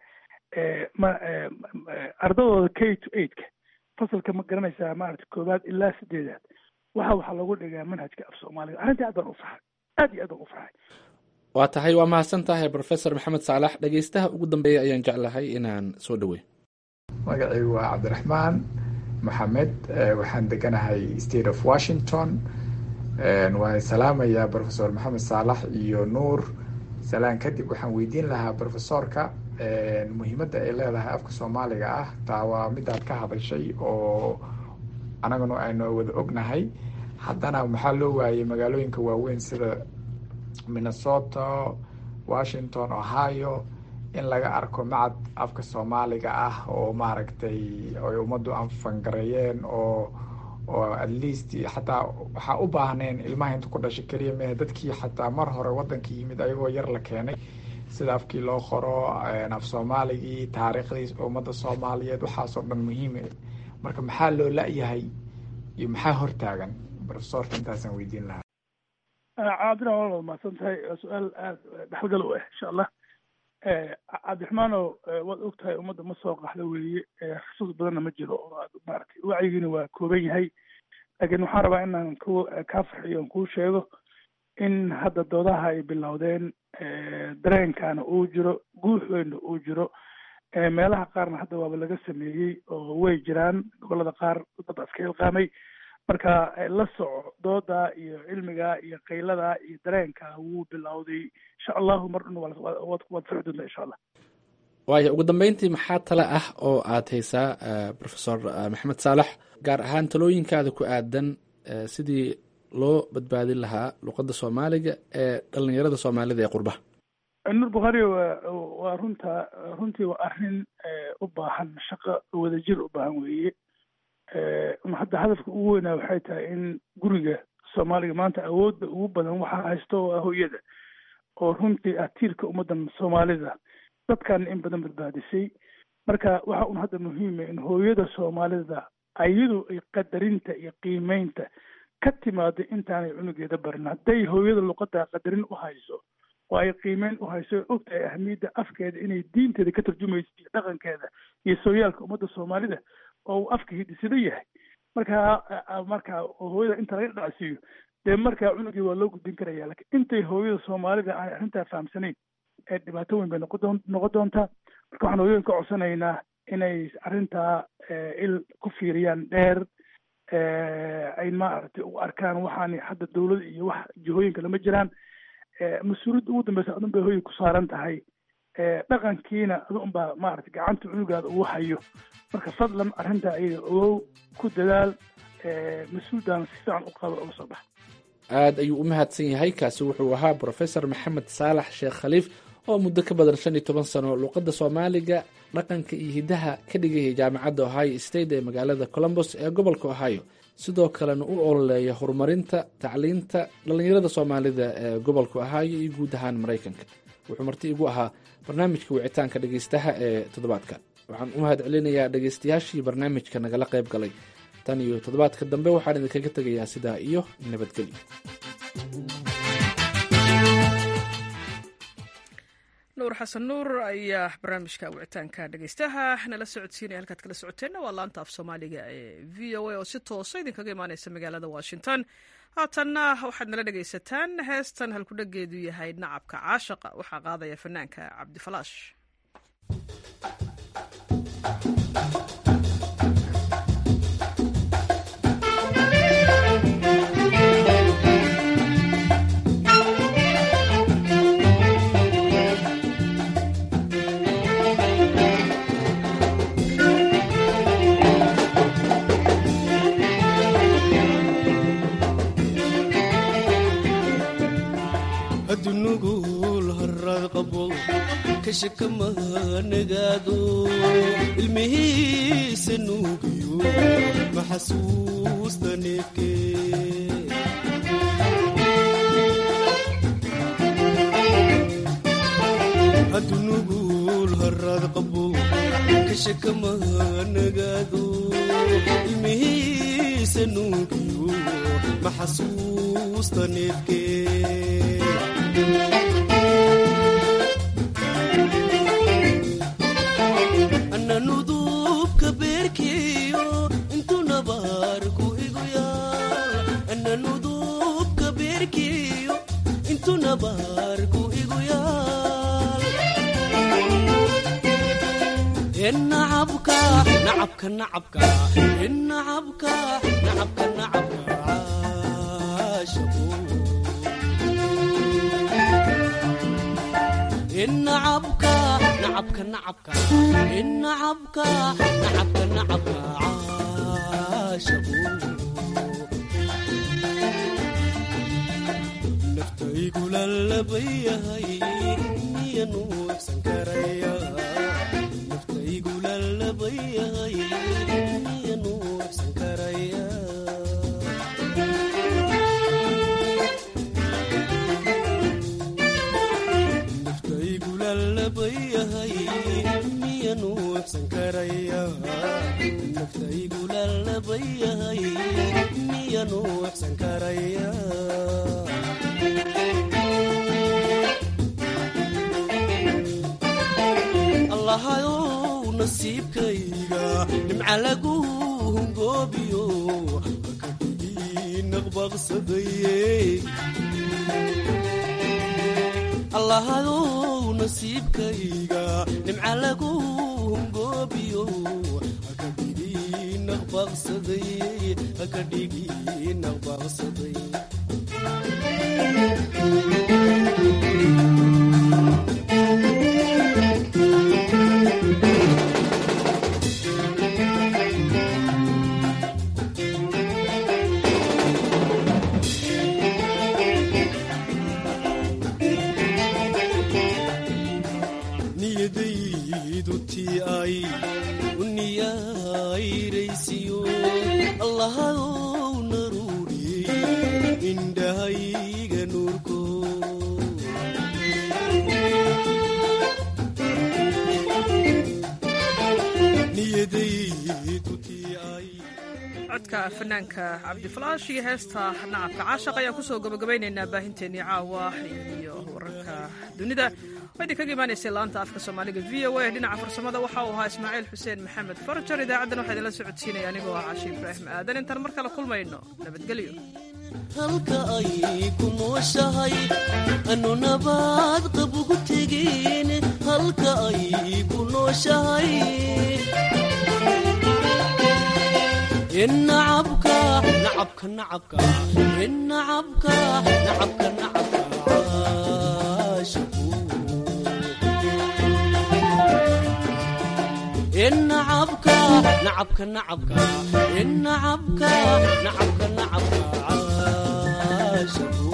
ma ardadooda k to eightka fasalka ma garanaysaa maarata koowaad ilaa sideedaad waxa waxaa lagu dhigaa manhajka af soomaaliga arrintii aad baan u farxay aad iyo aad baan u farxay
waa tahay waa mahadsan tahay professor maxamed saalax dhegeystaha ugu dambeeya ayaan jeclahay inaan soo dhaweyn
magacaygu waa cabdiraxmaan maxamed waxaan deganahay state of washington waan salaamayaa professor maxamed saalax iyo nuur salaan kadib waxaan weydiin lahaa professorka muhiimadda ay leedahay afka soomaaliga ah taa waa midaad ka hadashay oo anaguna aynu wada ognahay haddana maxaa loo waayey magaalooyinka waaweyn sida minnesota washington ohio in laga arko macad afka soomaaliga ah oo maaragtay ay ummaddu anfangareeyeen oo oo at least xataa waxaa u baahneen ilmaha inta ku dhashay keliya mehe dadkii xataa mar hore waddanka yimid ayagoo yar la keenay sida afkii loo qoro af soomaaligii taariikhdii ummadda soomaaliyeed waxaasoo dhan muhiime marka maxaa loo la-yahay iyo maxaa hortaagan profesorka intaasaan weydiin lahaa
cabdiraxmaan waa mahadsan tahay su-aal aada dhexalgal u ah insha allah cabdiraxmaanow waad og tahay ummadda ma soo qaxda weeye xusuus badanna ma jiro oo aad maaragtay wacyigiina waa kooban yahay laakiin waxaan rabaa inaan ku kaa farxiyo on kuu sheego in hadda doodaha ay bilowdeen dareenkaana uu jiro guux weynna uu jiro meelaha qaarna hadda waaba laga sameeyey oo way jiraan gobolada qaar dad iska ilqaamay marka la soco dooda iyo cilmiga iyo qaylada iyo dareenka wuu bilowday insha allahu mar dhan waad soci doontaa insha allah
waaya ugu dambeyntii maxaa tale ah oo aad haysaa professor maxamed saalax gaar ahaan talooyinkaada ku aadan sidii loo badbaadin lahaa luqadda soomaaliga ee dhalinyarada soomaalida ee qurbaha
nur bukhaari waa waa runta runtii waa arrin u baahan shaqo wadajir u baahan weeye hadda hadafka ugu weynaa waxay tahay in guriga soomaaliga maanta awoodda ugu badan waxaa haysto oo ah hooyada oo runtii ah tiirka ummaddan soomaalida dadkan in badan badbaadisay marka waxa un hadda muhiima in hooyada soomaalida ayadu ay qadarinta iyo qiimeynta ka timaado intaanay cunugeeda barin hadday hooyada luqadda qadarin u hayso oo ay qiimeyn u hayso ogtahay ahmiyadda afkeeda inay diinteeda ka tarjumayso iyo dhaqankeeda iyo sooyaalka ummadda soomaalida oo uu afka hidisada yahay marka marka hooyada inta laga dhacsiiyo dee markaa cunugii waa loo gudbin karaya lakiin intay hooyada soomaalida aanay arrintaa fahamsanayn ee dhibaato weyn bay noqon noqon doontaa marka waxaan hooyooyin ka codsanaynaa inay arrintaa il ku fiiriyaan dheer ay maaragtay u arkaan waxaani hadda dawlad iyo wax jihooyinka lama jiraan mas-uuliyadda ugu dambeysa adun bay hooyay ku saaran tahay dhaqankiina adu unbaa maaragtay gacanta cunugaada ugu hayo marka fadlan arrintaa ayaga ogow ku dadaal mas-uuldaana si fiican u qaba uga soo baxa
aad ayuu u mahadsan yahay kaasi wuxuu ahaa professor maxamed saalax sheekh khaliif oo muddo ka badan shan iyo toban sano luuqadda soomaaliga dhaqanka iyo hiddaha ka dhigaya jaamacadda ohio state ee magaalada colombos ee gobolka ohio sidoo kalena u ololeeya horumarinta tacliinta dhallinyarada soomaalida ee gobolka ohio iyo guud ahaan maraykanka wuxuu marti igu ahaa barnaamijka wicitaanka dhegeystaha ee toddobaadka waxaan u mahad celinayaa dhegeystayaashii barnaamijka nagala qayb galay tan iyo toddobaadka dambe waxaan idinkaga tegayaa sidaa iyo nabadgelyo
nuur xasan nuur ayaa barnaamijka wicitaanka dhegeystaha nala socodsiinaya halkaad kala socoteenna waa laanta af soomaaliga ee v o a oo si toosa idinkaga imaaneysa magaalada washington haatanna waxaad nala dhegeysataan heestan halkudhageedu yahay nacabka caashaqa waxaa qaadaya fanaanka cabdifalaash
adunugul harad qabo kashakamahanaagaado ilmihiisa nuugiyo maxasuusta neefke adunugul harad qabo kashakamahanaagaado ilmihiisa nuugiyo maxasuusta neefke ananudubka beerkiyo intuu nabaarku igu yaal ananudubka beerkiyo intuu nabaarku igu yaal enacabka nacabka nacabka enacabka nacabka nacabka caashaqo nacabka nacabka nacabka nacabka nacabka nacabka caashaqu naftaygu lalabayahay niya nuuxsan karaya naftaygu lalabayahay niya nuuxsan karaya miya nuuxsan karaya naftaygu lalabayahay miya nuuxsan karaya allahayow nasiibkayga nimca lagu hungoobiyo hakadhigii naqbaqsadaye allahayow nasiibkayga nimca lagu hungoobiyo hakadhigii naqbaqsaday hakadhigii naqbaqsaday niyadaydu tii ay u niyayraysiyo allahayow naruuriyey indhahayga nuurko niyadaydu tii ay
codka fanaanka cabdifalaash iyo heesta nacabka caashaq ayaan kusoo gabagabaynaynaa baahinteennii caawa iyo wararka dunida oo idinkaga imaanaysay laanta afka soomaaliga v o a dhinaca farsamada waxa uu ahaa ismaaciil xuseen maxamed farajar idaacaddan waxaa idinla socodsiinaya anigoo ah cashi ibraahim aadan intaan mar kale kulmayno nabadgelyo
halka ay ku nooshahay anu nabaad qabugu tegeen halka ay ku nooshahay nacabka nacabka nacabka nacabka nacabka nacabka caashaqu nacabka nacabka nacabka nacabka nacabka nacabka caashaqu